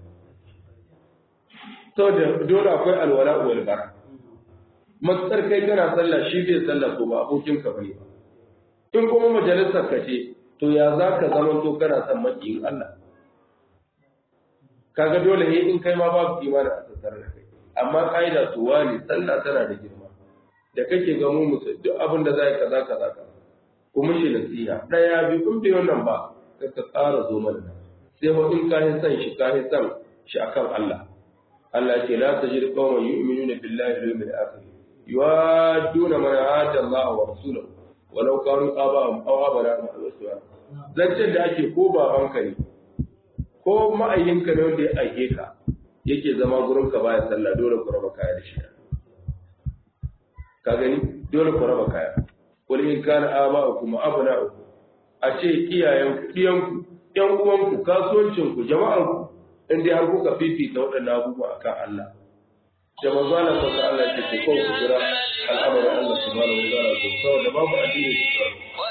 saboda dole akwai alwala wal bara matsar kai kana sallah shi bai sallah ko ba abokin ka bane ba in kuma majalisar ka ce to ya za ka zama to kana son makiyin Allah kaga dole ne in kai ma babu imani a tattare da kai amma kaida su wani sallah tana da girma da kake ga mu musu duk abin da zai kaza kaza kaza kuma shi nasiha daya bi kun bi wannan ba ka ka tsara zo mana sai ho in ka san shi ka san shi akan Allah Allah ce la tajid qauman yu'minuna billahi wal yawmil akhir yuwadduna man hada Allah wa rasulahu walau kanu aba'ahum aw aba'ahum al-waswa zancen da ake ko babanka ne ko ma'ayyinka ne wanda ya aike ka yake zama gurin ka baya sallah dole ku raba kaya da shi ka gani dole ku raba kaya wal in kana aba'ukum abna'ukum a ce iyayenku iyanku yan uwanku kasuwancinku jama'anku in dai har kuka fifita waɗannan abubuwa akan Allah da manzo Allah sallallahu alaihi wasallam ce ko ku jira al'amarin Allah subhanahu wa ta'ala ko saboda babu addini su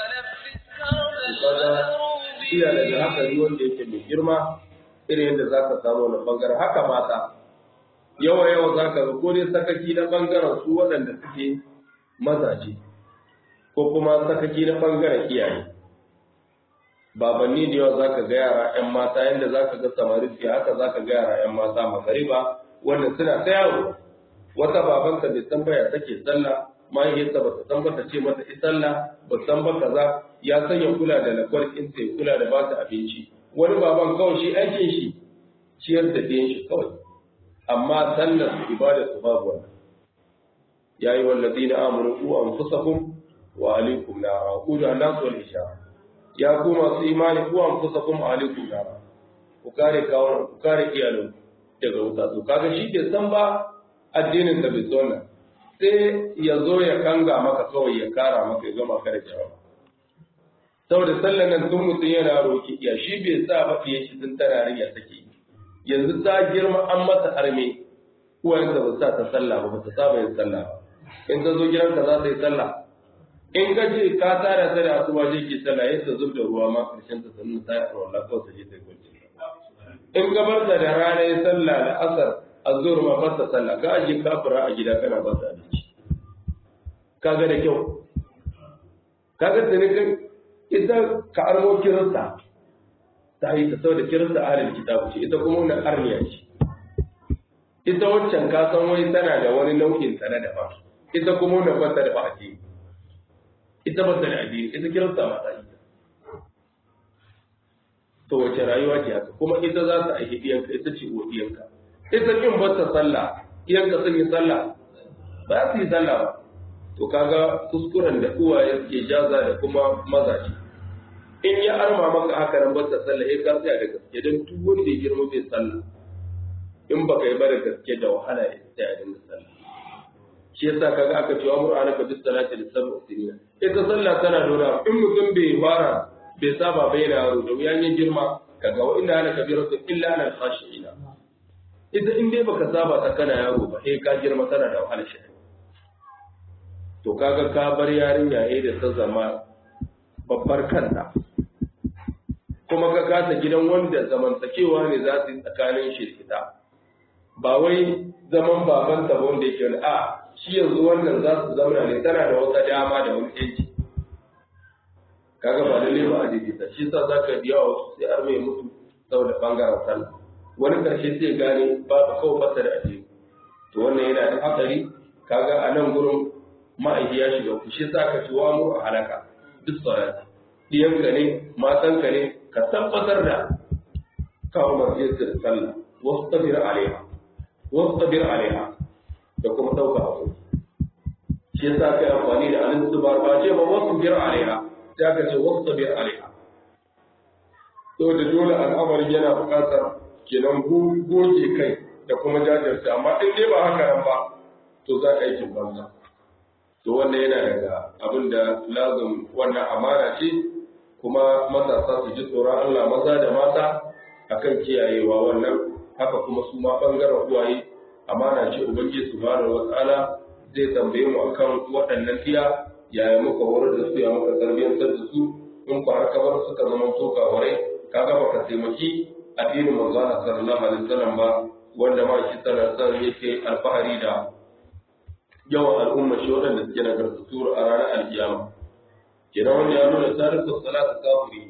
kaga iya daga haka ni wanda yake mai girma irin yadda zaka samu wani bangaren haka mata yawa yawa zaka ga ko dai sakaki na bangaren su waɗanda suke mazaje ko kuma sakaki na bangaren iyaye babanni da yawa zaka ga yara ƴan mata yanda zaka ga samari suke haka zaka ga yara ƴan mata magariba wanda suna ta yawo wata babanta bai san baya take sallah mahaifiyarsa ba ta san ba ta ce mata i sallah ba san ba kaza ya sanya kula da lakwar in sai kula da ba ta abinci wani baban kawai shi aikin shi ciyar da ɗayan shi kawai amma sallar su ibada su babu wannan ya yi wallazi na amuru ku anfusakum wa alaikum nara ku da Allah wal isha ya ku masu imani ku anfusakum wa alaikum nara ku kare kawunan ku kare iyalin daga wuta to kaga shi ke san ba addinin da bai nan sai ya zo ya kanga maka kawai ya kara maka ya gama ka da jawab saboda sallan nan tun mutum yana roki ya shi bai sa ba fiye shi tun tana ya take yanzu ta girma an mata arme uwarsa ba sa ta sallah ba ba ta saba yin sallah ba in ta zo gidanka za ta yi sallah in ka ce ka tara ta da asuba je ki sallah yadda zub da ruwa ma karshen ta sannan ta yi wallah kawai ta je ta yi in gabar da da rana ya sallah da asar azur ma ba ta sallah ka aje kafira a gida kana ba ta abinci kaga da kyau kaga da ne kai ita ka armo kirista ta yi ta saboda kirista ahlul kitabu ce ita kuma wannan arniya ce ita waccan ka san wai tana da wani nau'in ta na daban ita kuma wannan ba ta da addini ita ba ta da addini ita kirista ma ta yi to wace rayuwa ce haka kuma ita za ta aiki diyanka ita ce uwa diyanka ita kin ba ta sallah iyan ka sun yi sallah ba su yi sallah ba to kaga kuskuren da uwaye suke jaza da kuma mazaje in ya arma maka haka nan bata sallah eh ka tsaya da gaske dan duk wanda ya girma bai sallah in baka yi ba da gaske da wahala ya tsaya da sallah shi yasa kaga aka ce wa qur'ana ka bis salati da sab'a sinina ita sallah tana nuna in mutum bai fara bai saba bai da yaro da wuyan yin girma kaga wa inna ana kabiratu illa ana khashiina ita in dai baka saba ta kana yaro ba eh ka girma tana da wahala shi to kaga ka bar yarinya eh da ta zama babbar kanta kuma ka kasa gidan wanda zamantakewa ne za su yi tsakanin shi da ba wai zaman babanta ba wanda yake wani a shi yanzu wannan za su zauna ne tana da wata dama da wani yanci kaga ba lalle ba a daidaita shi sa za ka biya wa sai har mai mutu saboda bangaren sallah wani karshe sai gane ba ka kawo fasa da addini to wannan yana da hatsari kaga a nan gurin ma'aiki ya shiga ku shi sa ka ci wa mu a halaka duk salati diyanka ne matanka ne ka tabbatar da kawo masjidin sallah wasu tabir alaiha wasu tabir alaiha da kuma ɗauka abu shi yasa kai amfani da alin zubar ba ce ba wasu bir alaiha sai ka ce wasu bir alaiha to da dole al'amarin yana buƙatar kenan goge kai da kuma jajirce amma in dai ba haka nan ba to za ka aikin banza to wannan yana daga abin da lazum wannan amana ce kuma matasa su ji tsoron Allah maza da mata akan kiyayewa wannan haka kuma su ma bangaren uwaye amana ce ubangiji subhanahu wataala zai tambaye mu akan waɗannan tiya yaya muka horar da su ya muka tarbiyyantar da su in ku har kabar suka zama toka warai kaga baka taimaki addinin manzo Allah sallallahu alaihi wasallam ba wanda ma shi sallallahu alaihi yake alfahari da yawan al'umma shi waɗanda suke nagartattu a ranar alkiyama kenan wanda ya nuna tarihi salatu kafiri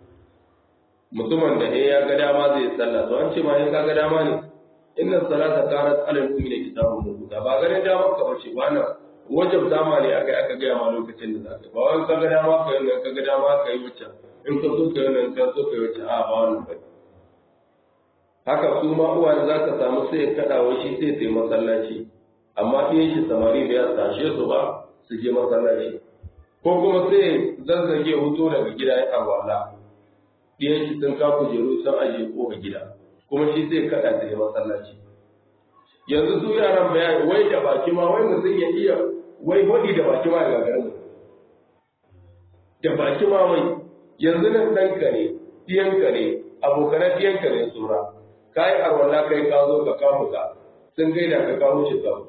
mutumin da ya ga dama zai sallah to an ce ma ya ga dama ne inna salata kanat alal mu'mina kitabun mawquta ba ganin dama ka bace ba na wajab dama ne aka aka ga ma lokacin da zaka ba wai ka ga dama ka yi ka ga dama ka yi wacce in ka so ka yi nan ka so ka yi wacce a ba wannan ba haka su ma uwa da zaka samu sai ya kada wa shi sai sai masallaci amma iyan shi samari da ya tashe su ba su je masallaci ko kuma sai zazzage huto daga gida ya awala iyan shi sun ka kujeru sun aje ko ga gida kuma shi zai kada da ya masallaci yanzu su yaran bayani wai da baki ma wai mutum ya iya wai hodi da baki ma ya gagarin mu da baki ma wai yanzu nan ɗanka ne ɗiyanka ne abokanan ɗiyanka ne tsora ka yi arwala kai ka zo ka kawo ka sun gaida ka kawo shi ka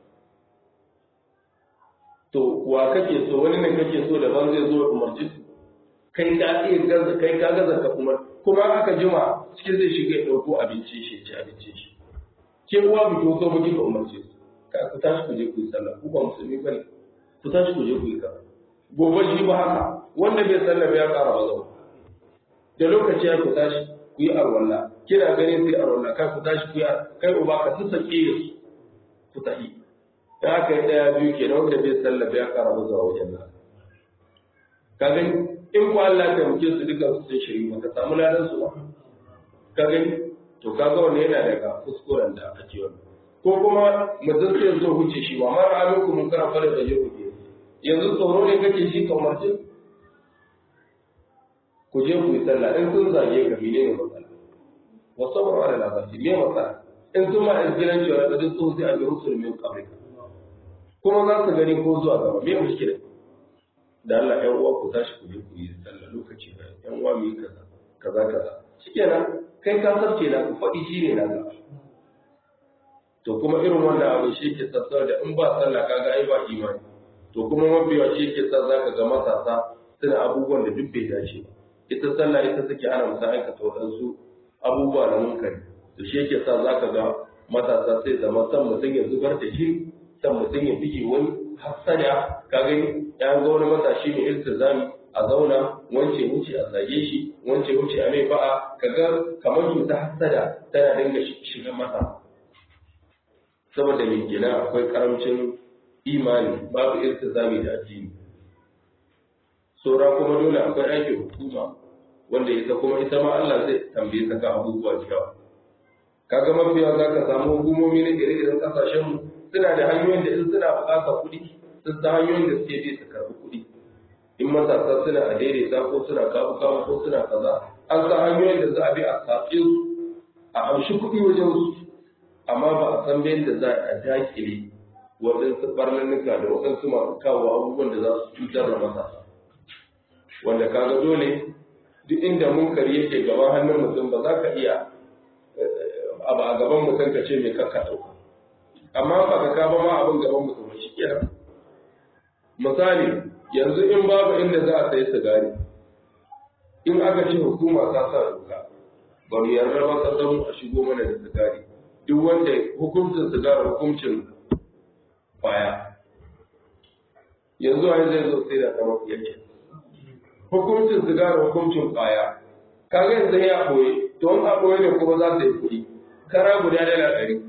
to wa kake so wani ne kake so daban zai zo umarci kai ka iya gaza kai ka gaza ka kuma kuma aka jima cikin zai shiga ya ɗauko abinci shi ci abinci shi ke uwa bi ko so muke ka umarce su ka ku tashi ku je ku yi sallah ku ba musulmi bane ku tashi ku je ku yi ka gobe shi ba haka wanda bai sallah ya ƙara ba zau da lokaci ya ku tashi ku yi arwalla kina ganin sai arwalla kai ku tashi ku yi kai uba ka sassake su ku tafi dan haka ya daya biyu kenan wanda bai sallah ya ƙara ba zau wajen nan ka gani in ku Allah ta muke su duka su sun shiri baka samu ladan su ba ka gani to kaga wannan yana daga kuskuren da ake wannan ko kuma mutum sai zo huce shi wa mara alaikum mun kana fara da yau ke yanzu tsoro ne kake shi ka umarci ku je ku yi sallah in sun zage ka mene ne matsala wa sabru ala labasi me matsala in sun ma izgiran cewa da duk sun sai a ga rusul min qablika kuma za su gani ko zuwa gaba me mushkila da Allah ƴan uwa ku tashi ku je ku yi sallah lokaci da ƴan uwa mu yi kaza kaza kaza shikenan kai ka sarce na ku faɗi shi ne naka to kuma irin wannan abu shi ke sassar da in ba sallah kaga ai ba imani to kuma mabiya shi ke sa zaka ga matasa suna abubuwan da duk bai dace ba ita sallah ita take hana mutum aikata waɗansu abubuwa na munkari to shi yake sa zaka ga matasa sai zama san mutum ya zubar da jini san mutum ya bige wani hassada ka gani ya ga wani matashi mai iltizami a zauna wance wuce a zage shi wance wuce a mai ba'a kaga kamar cuta hassada tana dinga shiga masa saboda mai gina akwai karamcin imani babu iltizami da addini saura kuma dole akwai aikin hukuma wanda ita kuma ita ma Allah zai tambaye ta ka abubuwa da yawa kaga mafiya za ka samu hukumomi na ire-iren kasashenmu suna da hanyoyin da in suna buƙatar kuɗi sun san hanyoyin da suke bi su karɓi kuɗi in matasa suna a daidaita ko suna kawo kawo ko suna kaza an san hanyoyin da za a bi a saƙi a amshi kuɗi wajen su amma ba a san bayan da za a dakile waɗansu ɓarnanuka da waɗansu masu kawo abubuwan da za su cutar da matasa wanda kaga dole duk inda munkari yake gaban hannun mutum ba za ka iya abu a gaban mutum ka ce mai kakka ɗauka amma ba ka kaba ma abin gaban mutum shi kenan misali yanzu in babu inda za a sayi sigari in aka ce hukuma ta sa doka ba mu yarda ba ka zama a shigo mana da sigari duk wanda hukuncin sigari hukuncin kwaya yanzu wani zai zo sai da ta mafi yake hukuncin sigari hukuncin kwaya kaga yanzu ya ɓoye don a ɓoye ne kuma za ta yi kuɗi kara guda dala ɗari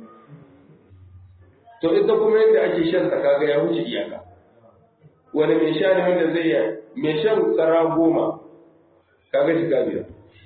to ita kuma yadda ake shan ta kaga ya wuce iyaka wani mai sha ne wanda zai yi mai shan kara goma kaga shiga biyar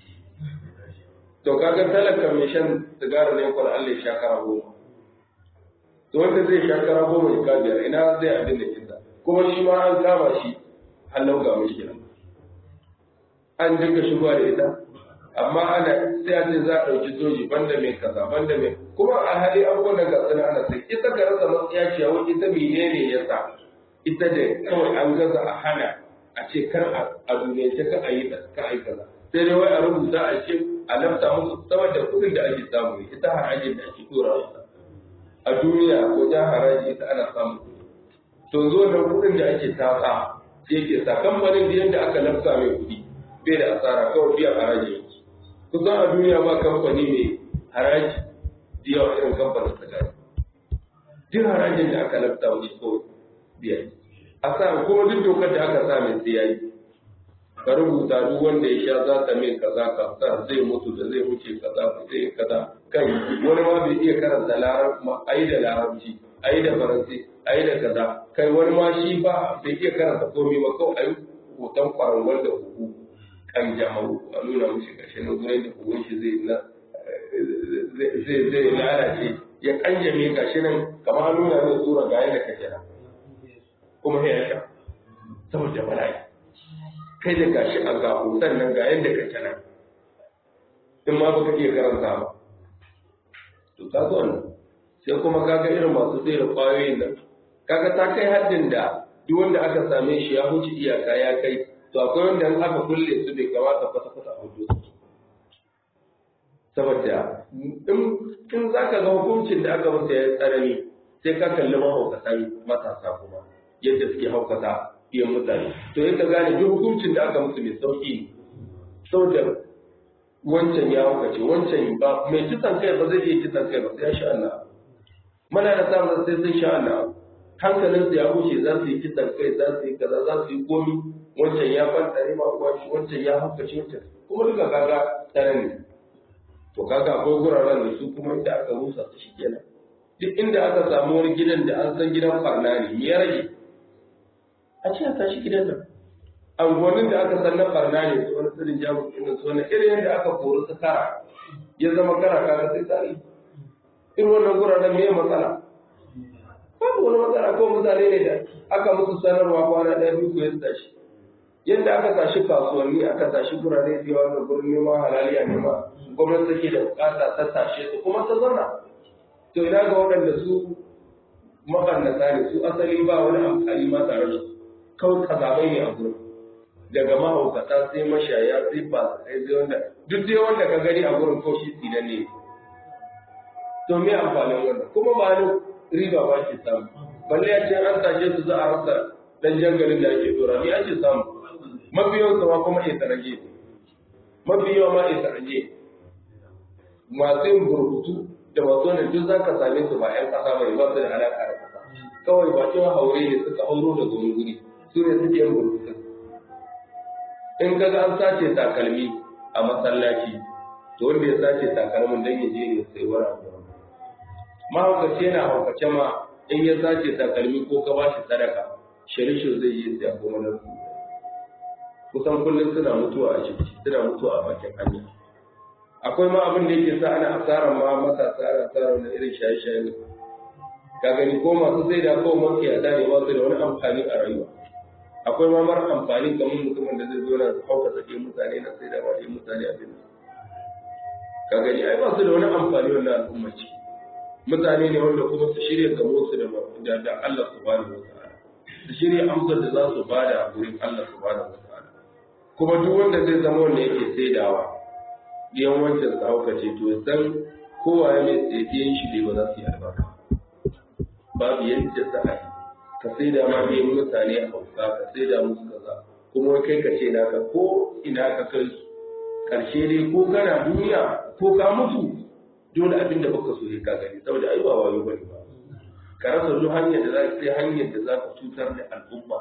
to kaga talaka mai shan sigara ne kwan Allah ya sha kara goma to wanda zai sha kara goma shiga biyar ina zai abin da kinsa kuma shi ma an kama shi hallau ga mushkila an dinga shigowa da ita amma ana sai a ce za a ɗauki soji banda mai kaza banda mai kuma a hali abubuwan da gasu na ana sai ita ka rasa matsaya ce wai ita menene ya sa ita da kawai an gaza a hana a ce kar a duniyance ka a yi ka a yi kaza sai dai wai a rubuta a ce a lafta musu sama da kuɗin da ake samu ne ita harajin da ake tura masa a duniya wajen haraji ita ana samu to zo da kuɗin da ake tasa sai ke sa kamfanin da yadda aka lafta mai kuɗi bai da asara kawai biyan haraji yake kusan a duniya ba kamfani mai haraji da yawa irin kamfanin sigari duk harajin da aka lafta wuce kawai biya a sa kuma duk dokar da aka sa mai sai yayi ka rubuta duk wanda ya sha za ta mai kaza ka sa zai mutu da zai wuce kaza zai kaza kai wani ma bai iya karanta larabci ai da larabci ai da faransi ai da kaza kai wani ma shi ba bai iya karanta komai ba kawai ai hoton kwarangon da huku kan jama'u a nuna mushi kashe na gurin da hugun shi zai na zai zai lalace ya kanjame gashi nan kamar an nuna mai tsura ga yadda kake nan kuma ya sha saboda bala'i kai da gashi a gaho sannan ga yadda kake nan in ma baka iya karanta ba to ka zo nan sai kuma kaga irin masu sai da kwayoyin nan kaga ta kai haddin da duk wanda aka same shi ya huce iyaka ya kai to akwai wanda in aka kulle su bai kamata kwata-kwata a hudu saboda in za ka ga hukuncin da aka masa ya tsarani sai ka kalli mahaukatan matasa kuma yadda suke haukata iya mutane to yadda gane duk hukuncin da aka musu mai sauki ne saboda wancan ya haukace wancan ba mai kisan kai ba zai iya kisan kai ba sai ya sha Allah mana da samun sai sun sha Allah hankalinsu ya wuce za su yi kisan kai za su yi kaza za su yi komi wancan ya fanta ne ma shi wancan ya haukace wancan kuma duka kaga tsare ne to kaga akwai guraren da su kuma inda aka rusa su shikenan duk inda aka samu wani gidan da an san gidan farna ne ya rage a ce a tashi gidan nan angonin da aka san na farna ne su wani tsirin jamus ɗin su wani irin yadda aka kori su kara ya zama kara kaga sai tsari irin wannan guraren me matsala babu wani matsala ko mutane ne da aka musu sanarwa kwana ɗaya biyu ko ya tashi yadda aka tashi kasuwanni aka tashi gurare da yawa da gurin neman halaliya nema gwamnati take da bukata ta tashe su kuma ta zauna to ina ga waɗanda su makannata ne su asali ba wani amfani ma tare da su kawai kazabai ne a gurin daga mahaukata sai mashaya sai ba sai sai wanda duk dai wanda ka gani a gurin ko shi tsinan ne to me amfanin wannan kuma ba ni riba ba ke samu balle ya ce an tashe su za a rasa dan jangalin da ake dora ni ake samu mafi yawan sama kuma ya tarage mafi yawa ma ya tarage masu yin burkutu da masu wani duk za ka same su ba 'yan kasa ba ba su da alaƙa da kasa kawai ba cewa haure ne suka hauro da wani guri su ne suke yin burkutu in ka ga an sace takalmi a masallaci to wanda ya sace takalmin dan ya je ne sai wani abu mahaukaci yana haukace ma in ya sace takalmi ko ka ba shi sadaka shirishin zai yi sai a goma na kusan kullum suna mutuwa a ciki suna mutuwa a bakin hanya akwai ma abin da yake sa ana asarar ma matasa ana asarar wani irin shaye-shaye ka gani ko masu sai da kawai masu yada ne ba su da wani amfani a rayuwa akwai ma mara amfani kamar mutumin da zai zo na hauka sake mutane na sai da ba da mutane abin ka gani ai ba su da wani amfani wannan al'umma ce mutane ne wanda kuma su shirya gamo su da da Allah subhanahu wa ta'ala su shirya amsar da za su bada a gurin Allah subhanahu wa ta'ala kuma duk wanda zai zama wanda yake saidawa yan wancan su hauka ce to san kowa ya mai tsaye shi dai ba za su yi albarka babu yadda za a yi ka sai da ma biyan mutane a hauka ka sai da musu kaza kuma kai ka ce naka ko ina ka kai su karshe dai ko kana duniya ko ka mutu dole abin da baka so ka gani saboda ai ba wayo bane ba ka rasa duk hanyar da za ka sai hanyar da za ka cutar da al'umma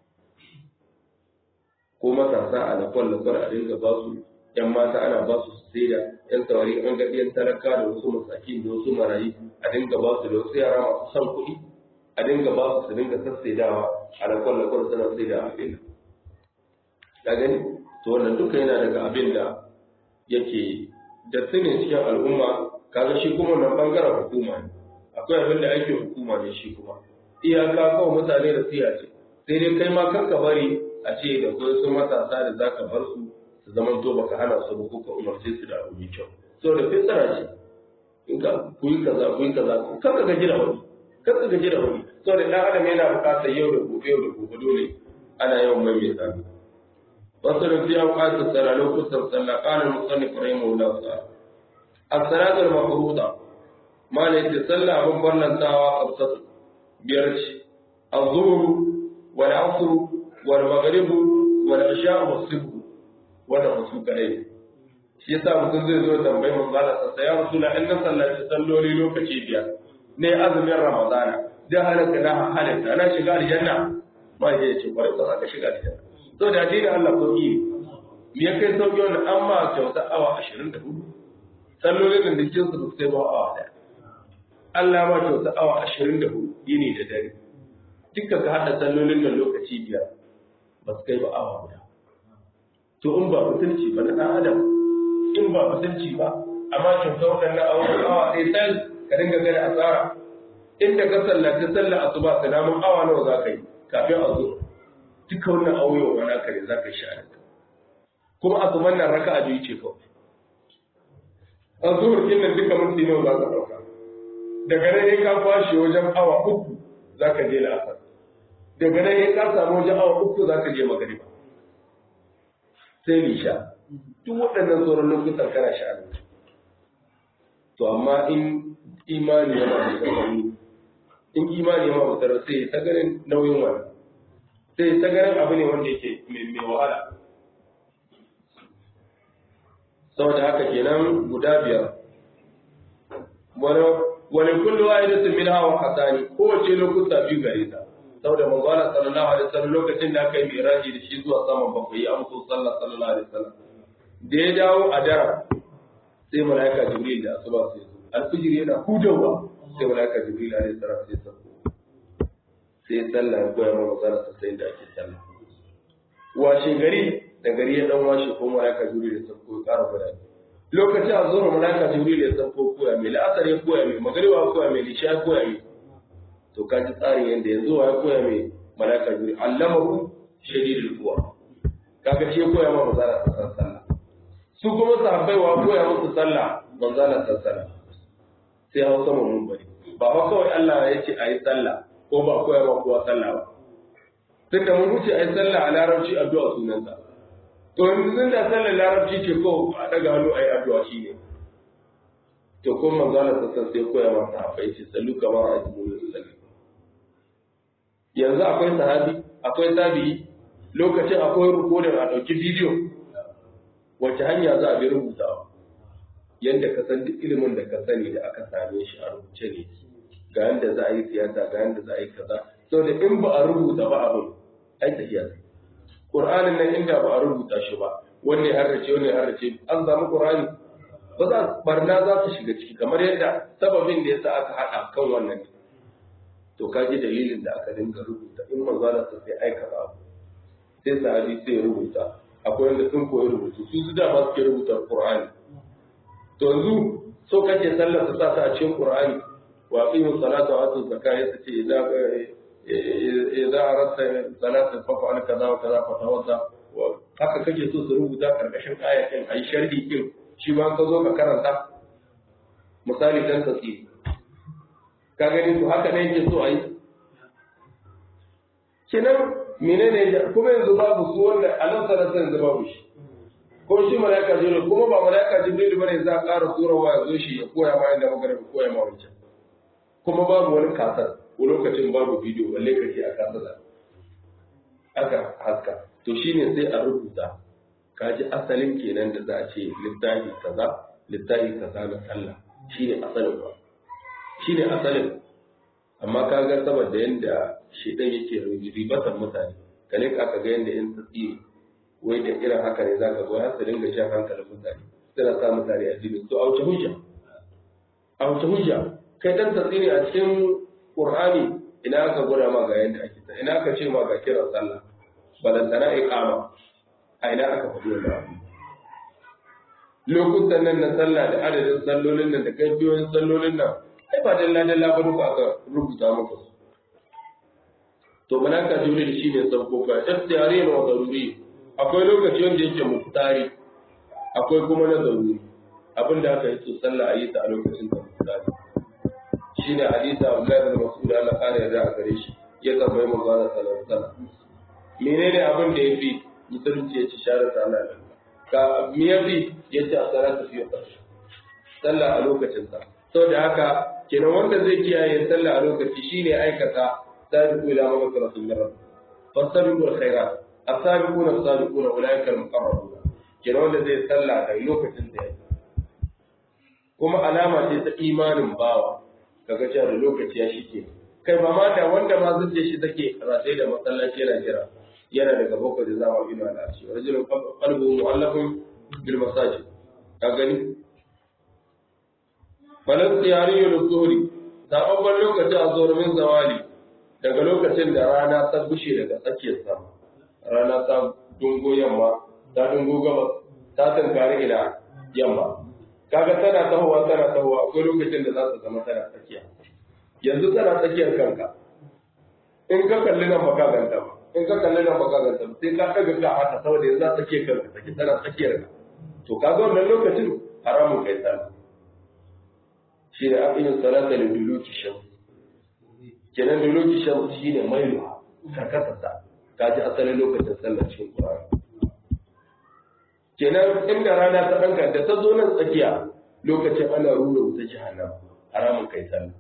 ko matasa a lafon lafar a dinga ba su yan mata ana ba su sai da yan saurari an ga yan talaka da wasu masaki da wasu marayi a dinga ba su da wasu yara masu son kuɗi a dinga ba su su dinga sassaidawa a lafon lafar suna sai da abin ka gani to wannan duka yana daga abin da yake da sinin cikin al'umma kaga shi kuma wannan bangaren hukuma ne akwai abin da aikin hukuma ne shi kuma iyaka kawai mutane da siya ce sai dai kai ma kanka bari a ce da kuma su matasa da za ka bar su su zaman to baka hana su ba ko ka umarce su da abu mai kyau so da fitsara ce in ka ku yi kaza ku yi kaza kar ka gaji da wani kar ka gaji da wani so da dan adam yana buƙatar yau da gobe yau da gobe dole ana yawan mai mai tsami wasu da fiya ƙasa tsara lokutan sallah ƙanin musannif rahimahullah ta'ala as-salatu al-mafruḍa ma ne ta sallah abin barnantawa a biyar ce az-zuhr wal 'asr wal maghrib wal isha wa subh wannan su kadai shi yasa mutum zai zo tambayi mun zala sa ya rasula in na sallaci salloli lokaci biyar ne azumin ramadana da halaka na halatta na shiga aljanna ba ya ce kwarai ba ka shiga aljanna to da addinin Allah sauki ne me ya kai sauki wannan an ma kyauta awa 24 sallolin da dukkan su sai ba awa daya Allah ma kyauta awa 24 yini da dare duka ka hada sallolin da lokaci biyar ba su kai ba awa guda to in ba mutunci ba na ɗan adam in ba mutunci ba amma kyauta waɗannan awa awa ɗaya tal ka dinga gani asara inda ka sallaci sallar asuba sanamun awa nawa za ka yi kafin a zo duka wannan auyo wa naka ne za ka sha da kuma asuban nan raka a biyu ce kawai a zuhur kin nan duka minti nawa za ka ɗauka daga nan ya ka kwashe wajen awa uku za ka je la'asar daga nan ya ka samu wajen awa uku za ka je magariba sai nisha duk waɗannan sauran lokutan kana sha to amma in imani yana da tsanani in imani yana da tsanani sai ta ganin nauyin wani sai ta ganin abu ne wanda yake mai wahala saboda haka kenan guda biyar wani kullu wahidatin min hawa hasani kowace lokuta biyu gare ta saboda manzala sallallahu alaihi wasallam lokacin da aka yi miraji da shi zuwa saman bakwai ya amso sallah sallallahu alaihi wasallam da ya dawo a dara sai malaika jibril da asuba sai zo alfijir yana hudawa sai malaika jibril alaihi salam sai sauko sai sallah ya koya mana manzala sai da ake sallah washe gari da gari ya dan washe ko malaika jibril ya sauko ya ƙara guda lokacin a zuwa malaika jibril ya sauko koya mai la'asar ya koya mai magariba koya mai lisha ya koya mai to ka ji tsarin yadda yanzu wa ya koya mai malaka juri allamahu shadidul quwa kaga shi koya ma manzala sallallahu sallah su kuma sahabbai wa koya musu sallah manzala sallallahu sai hau sama mun bari ba fa kawai Allah ya ce ayi sallah ko ba koya ma kowa sallah ba tun da mun wuce ayi sallah a larabci addu'a sunanta to yanzu tun da sallar larabci ce ko a daga hannu ayi addu'a shine to ko manzala sallallahu sai koya ma sahabbai ce sallu kamar a jibril sallallahu yanzu akwai sahabi akwai tabi'i lokacin akwai rikodin a ɗauki bidiyo wace hanya za a bi rubutawa yadda ka san duk ilimin da ka sani da aka same shi a rubuce ne ga yadda za a yi siyasa ga yadda za a yi kaza saboda in ba a rubuta ba abin ai tafiya sai qur'anin nan inda ba a rubuta shi ba wanne harrace wanne harrace an samu qur'ani ba za barna za su shiga ciki kamar yadda sababin da yasa aka haɗa kan wannan ne to ka ji dalilin da aka dinga rubuta in manzala ta sai aika ba sai sahabi sai ya rubuta akwai wanda sun koyi rubutu su su dama suke rubuta qur'ani to yanzu so kake sallar su sa ta a cikin qur'ani wa aqimu salata wa atu zakata ya ce idan idan arasta salata fa fa'al kaza wa kaza fa tawadda haka kake so su rubuta karkashin ayatin ayi sharhi din shi ma ka zo ka karanta misali dan tafsiri ka gani to haka ne yake so ayi kinan menene kuma yanzu babu su wanda alam sallallahu yanzu babu shi ko shi malaika jibril kuma ba malaika jibril bane za a ƙara turawa ya zo shi ya koya ma inda magana ya koya ma wancan kuma babu wani kasar ko lokacin babu bidiyo balle kake a kasar da aka haska to shine sai a rubuta kaji asalin kenan da za a ce littafi kaza littafi kaza na sallah shine asalin ba shine asalin amma kaga saboda yanda shedan yake ribatan mutane kale ka ga yanda in tsiri wai da irin haka ne zaka zo har su dinga shan hankalin mutane suna sa mutane a jini to a wuce hujja a wuce hujja kai dan tasiri a cikin qur'ani ina aka gwada ma ga yanda ake ta ina aka ce ma ga kiran sallah balantana iqama a ina aka faɗi wannan abu lokutan nan na sallah da adadin sallolin nan da kaifiyoyin sallolin nan ai ba dalla dalla ba duka aka rubuta maka su to malaka jibril shine sauko ka ikhtiyari wa daruri akwai lokaci wanda yake muftari akwai kuma na daruri abinda aka yi to sallah a yi ta a lokacin da muftari shine hadisi Abdullahi bin Mas'ud Allah kare yarda a gare shi ya tambayi manzo Allah sallallahu alaihi wasallam menene abin da yafi musulunci ya ci share ta Allah ka me yafi yace a salatu fi waqti sallah a lokacin sa saboda haka kenan wanda zai kiyaye sallah a lokaci shine aikata sabiqu ila maghfiratin min rabb fastabiqu alkhairat as-sabiquna as-sabiquna ulaika al-muqarrabun kenan wanda zai sallah da lokacin da yake kuma alama ce ta imanin bawa kaga cewa da lokaci ya shike kai ba ma da wanda ma zuciya shi take ratai da masallaci yana jira yana daga bakwai da zama ina da shi rajulun qalbuhu mu'allafun bil masajid ka gani falan tsiyari yau zuhuri zababban lokaci a zuwa min zawali daga lokacin da rana ta bushe daga tsakiyar sama rana ta dungo yamma ta dungo gabas ta tankari ila yamma kaga tana tahowa tana tahowa akwai lokacin da za ta zama tana tsakiya yanzu tana tsakiyar kanka in ka kalli nan ba ka ganta ba in ka kalli nan ba ka ganta ba sai ka daga ka haka saboda yanzu za ta tsakiyar kanka take tana tsakiyar ka to kaga wannan lokacin haramun kai sallah shi ne aqimin salata li duluki shams kenan duluki shams shine mailu karkata ta kaji asalin lokacin sallah cikin Qur'ani kenan inda rana ta danka da ta zo nan tsakiya lokacin ana rura wuta jahannam haramun kai sallah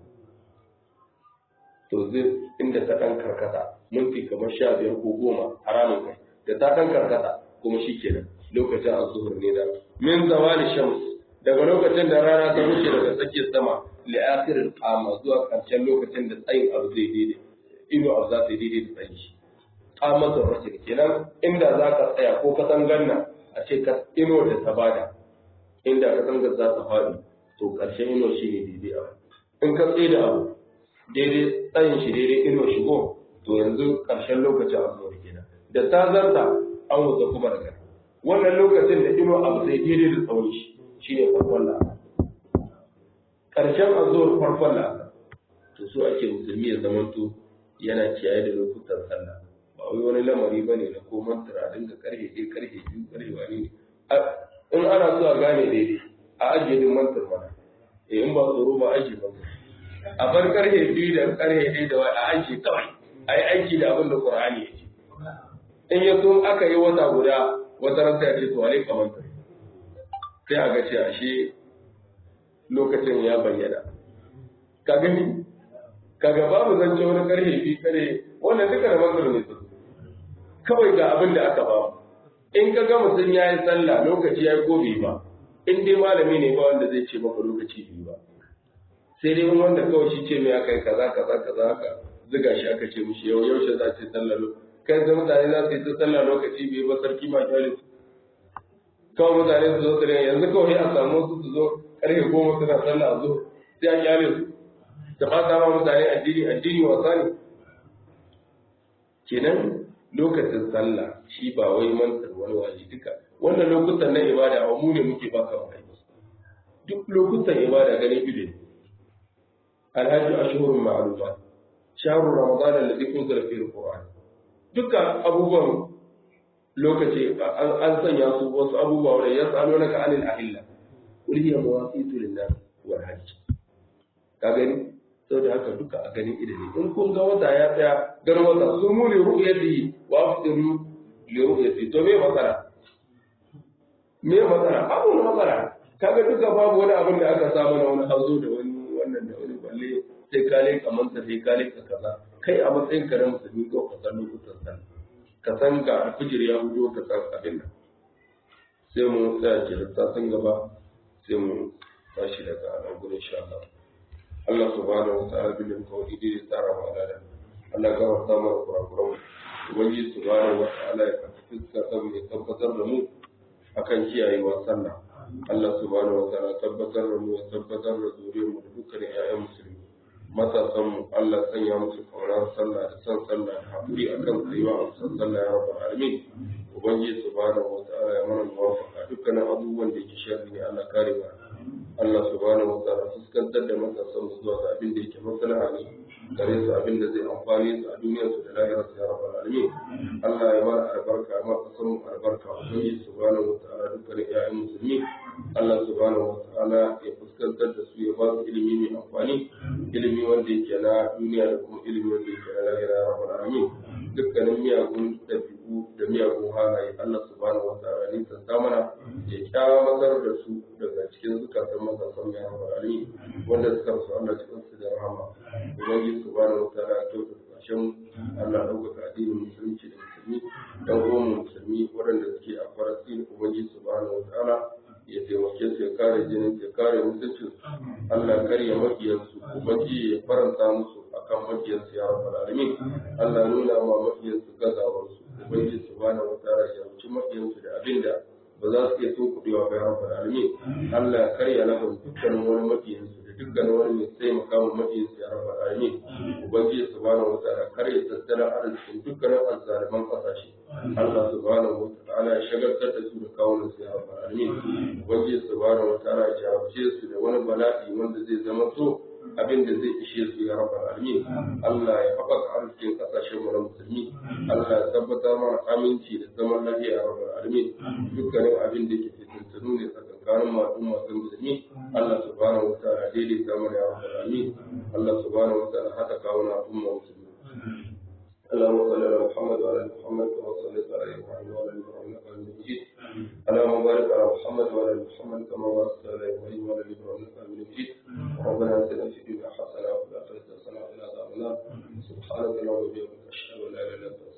to zai inda ta dan karkata minti kamar sha biyar ko goma haramun kai da ta dan karkata kuma shi kenan lokacin azuhur ne da min zawali shams daga lokacin da rana ta wuce daga tsakiyar sama li akhirin qama zuwa karshen lokacin da tsayin abu zai daidai ino abu za ta daidai da tsayin shi qamatul rajul kenan inda za ka tsaya ko ka san ganna a ce ka ino da ta bada inda ka san za ta faɗi to karshen ino shi ne daidai abu in ka tsaye da abu daidai tsayin shi daidai ino shigo to yanzu karshen lokacin abu ne kenan da ta zarta an wuce kuma daga wannan lokacin da ino abu zai daidai da tsawon shi shi ne farkon la'asar ƙarshen azuwar farkon la'asar to so ake musulmi ya zamanto yana kiyaye da lokutan sallah ba wai wani lamari ba ne na ko mantura dinga karfe ɗaya karfe biyu karfe wani ne in ana so a gane daidai a ajiye din mantur mana eh in ba tsoro ba ajiye ba a bar karfe biyu da karfe ɗaya da wai a ajiye kawai a yi aiki da abin da ƙur'ani ya ce in ya so aka yi wata guda wata ranta ya ce to alaika mantur sai a ga ce ashe lokacin ya bayyana ka gani kaga babu zance wani karhe bi kare wannan duka da manzur ne su kawai ga abin da aka bamu in ka ga mutum ya yi sallah lokaci ya yi ko bai ba in dai malami ne ba wanda zai ce maka lokaci bai ba sai dai wanda kawai shi ce mai aka yi kaza kaza kaza haka ziga shi aka ce mishi yau yaushe za ta yi sallah kai da mutane za su yi ta sallah lokaci bai ba sarki ma kyale kawai mutane su zo su rinka yanzu kawai a samu su su zo karfe goma suna sallah a zo sai a kyale su da ba ta ma mutane addini addini wasa ne kenan lokacin sallah shi ba wai mantar wani waje duka wannan lokutan na ibada ba mu ne muke baka wa aiki duk lokutan ibada ganin ido ne alhaji ashhurun ma'lumat shahru ramadan alladhi unzila fihi alquran dukkan abubuwan lokaci an sanya su wasu abubuwa wanda ya tsano naka anil ahilla qul hiya mawaqitu lin-nas wal hajj ka gani saboda haka duka a ganin ido ne in kun ga wata ya tsaya ganin wata su mu li ru'yati wa afdiru li ru'yati to me matsala me matsala babu wani matsala kaga duka babu wani abin da aka samu na wani hazo da wani wannan da wani balle sai ka leka manta sai ka leka kaza kai a matsayin ka na musulmi ko ka san lokutan sallah ka san ga alfijir ya hudo ka san abin nan sai mu tsaya ke da sun gaba sai mu tashi daga nan gurin insha Allah Allah subhanahu wa ta'ala bil kawai dai tsara wa da Allah ga wata mana kurakuran ubangiji subhanahu wa ta'ala ya kafa fuska saboda ya tabbatar da mu akan kiyayewa sallah Allah subhanahu wa ta'ala tabbatar da mu ya tabbatar da zuriyar mu da dukkan ƴaƴan musulmi matasan mu Allah sanya musu kaunar sallah da san sallah da haƙuri akan tsayuwa a san sallah ya rabbal alamin ubangiji subhanahu wa ta'ala ya mana muwafaqa dukkanin abubuwan da yake sharri ne Allah kare mu Allah subhanahu wa ta'ala fuskantar da matasan mu zuwa ga abin da yake maslaha ne gare su abin da zai amfani su a duniyar su da lahirar su ya rabbal alamin Allah ya mana albarka ma kasan mu albarka ubangiji subhanahu wa ta'ala dukkanin ƴaƴan musulmi Allah subhanahu wa ta'ala ya fuskantar da su ya ba su ilimi mai amfani ilimi wanda yake na duniya da kuma ilimi wanda yake na lahira ya rabbal alamin dukkanin miyagun ɗabi'u da miyagun halaye Allah subhanahu wa ta'ala ne ta mana ya kyamatar da su daga cikin zukatan matasan ya rabbal alamin wanda suka rasu Allah cikin su da rahama ubangiji subhanahu wa ta'ala ya kyautata ƙarshen Allah ɗaukaka addinin musulunci da musulmi dan uwan musulmi waɗanda suke a Falastin ubangiji subhanahu wa ta'ala ya taimake su ya kare jinin ya kare mutuncin Allah karya makiyansu ubangiji ya faranta musu akan makiyansu ya rabbal alamin Allah nuna ma makiyansu gazawar su ubangiji subhanahu wataala ya rubuci makiyansu da abinda ba za su iya tunkuɗewa ba ya rabbal alamin Allah ya karya lahum dukkanin wani makiyansu da dukkanin wani mai taimaka ma makiyansu ya rabbal alamin ubangiji subhanahu wataala karya tattalin arzikin dukkanin azzaliman ƙasashe Allah subhanahu wataala ya shagaltar da su da kawunan su ya rabbal alamin ubangiji subhanahu wataala ya jarabce su da wani bala'i wanda zai zama so abin da zai ishe su ya rabbal alamin Allah ya haɓaka arzikin ƙasashen mu na musulmi Allah ya tabbatar mana aminci da zaman lafiya ya rabbal alamin dukkanin abin da yake fitintunu ne tsakankanin masu masu musulmi Allah subhanahu wataala daidaita mana ya rabbal alamin Allah subhanahu wataala haɗa kawuna al'umma musulmi اللهم صل على محمد وعلى ال محمد كما صليت على ابراهيم وعلى ال ابراهيم انك حميد مجيد اللهم بارك على محمد وعلى ال محمد كما باركت على ابراهيم وعلى ال ابراهيم انك حميد مجيد ربنا اتنا في الدنيا حسنه وفي الاخره حسنه وقنا عذاب النار سبحانك اللهم وبحمدك اشهد ان لا اله الا انت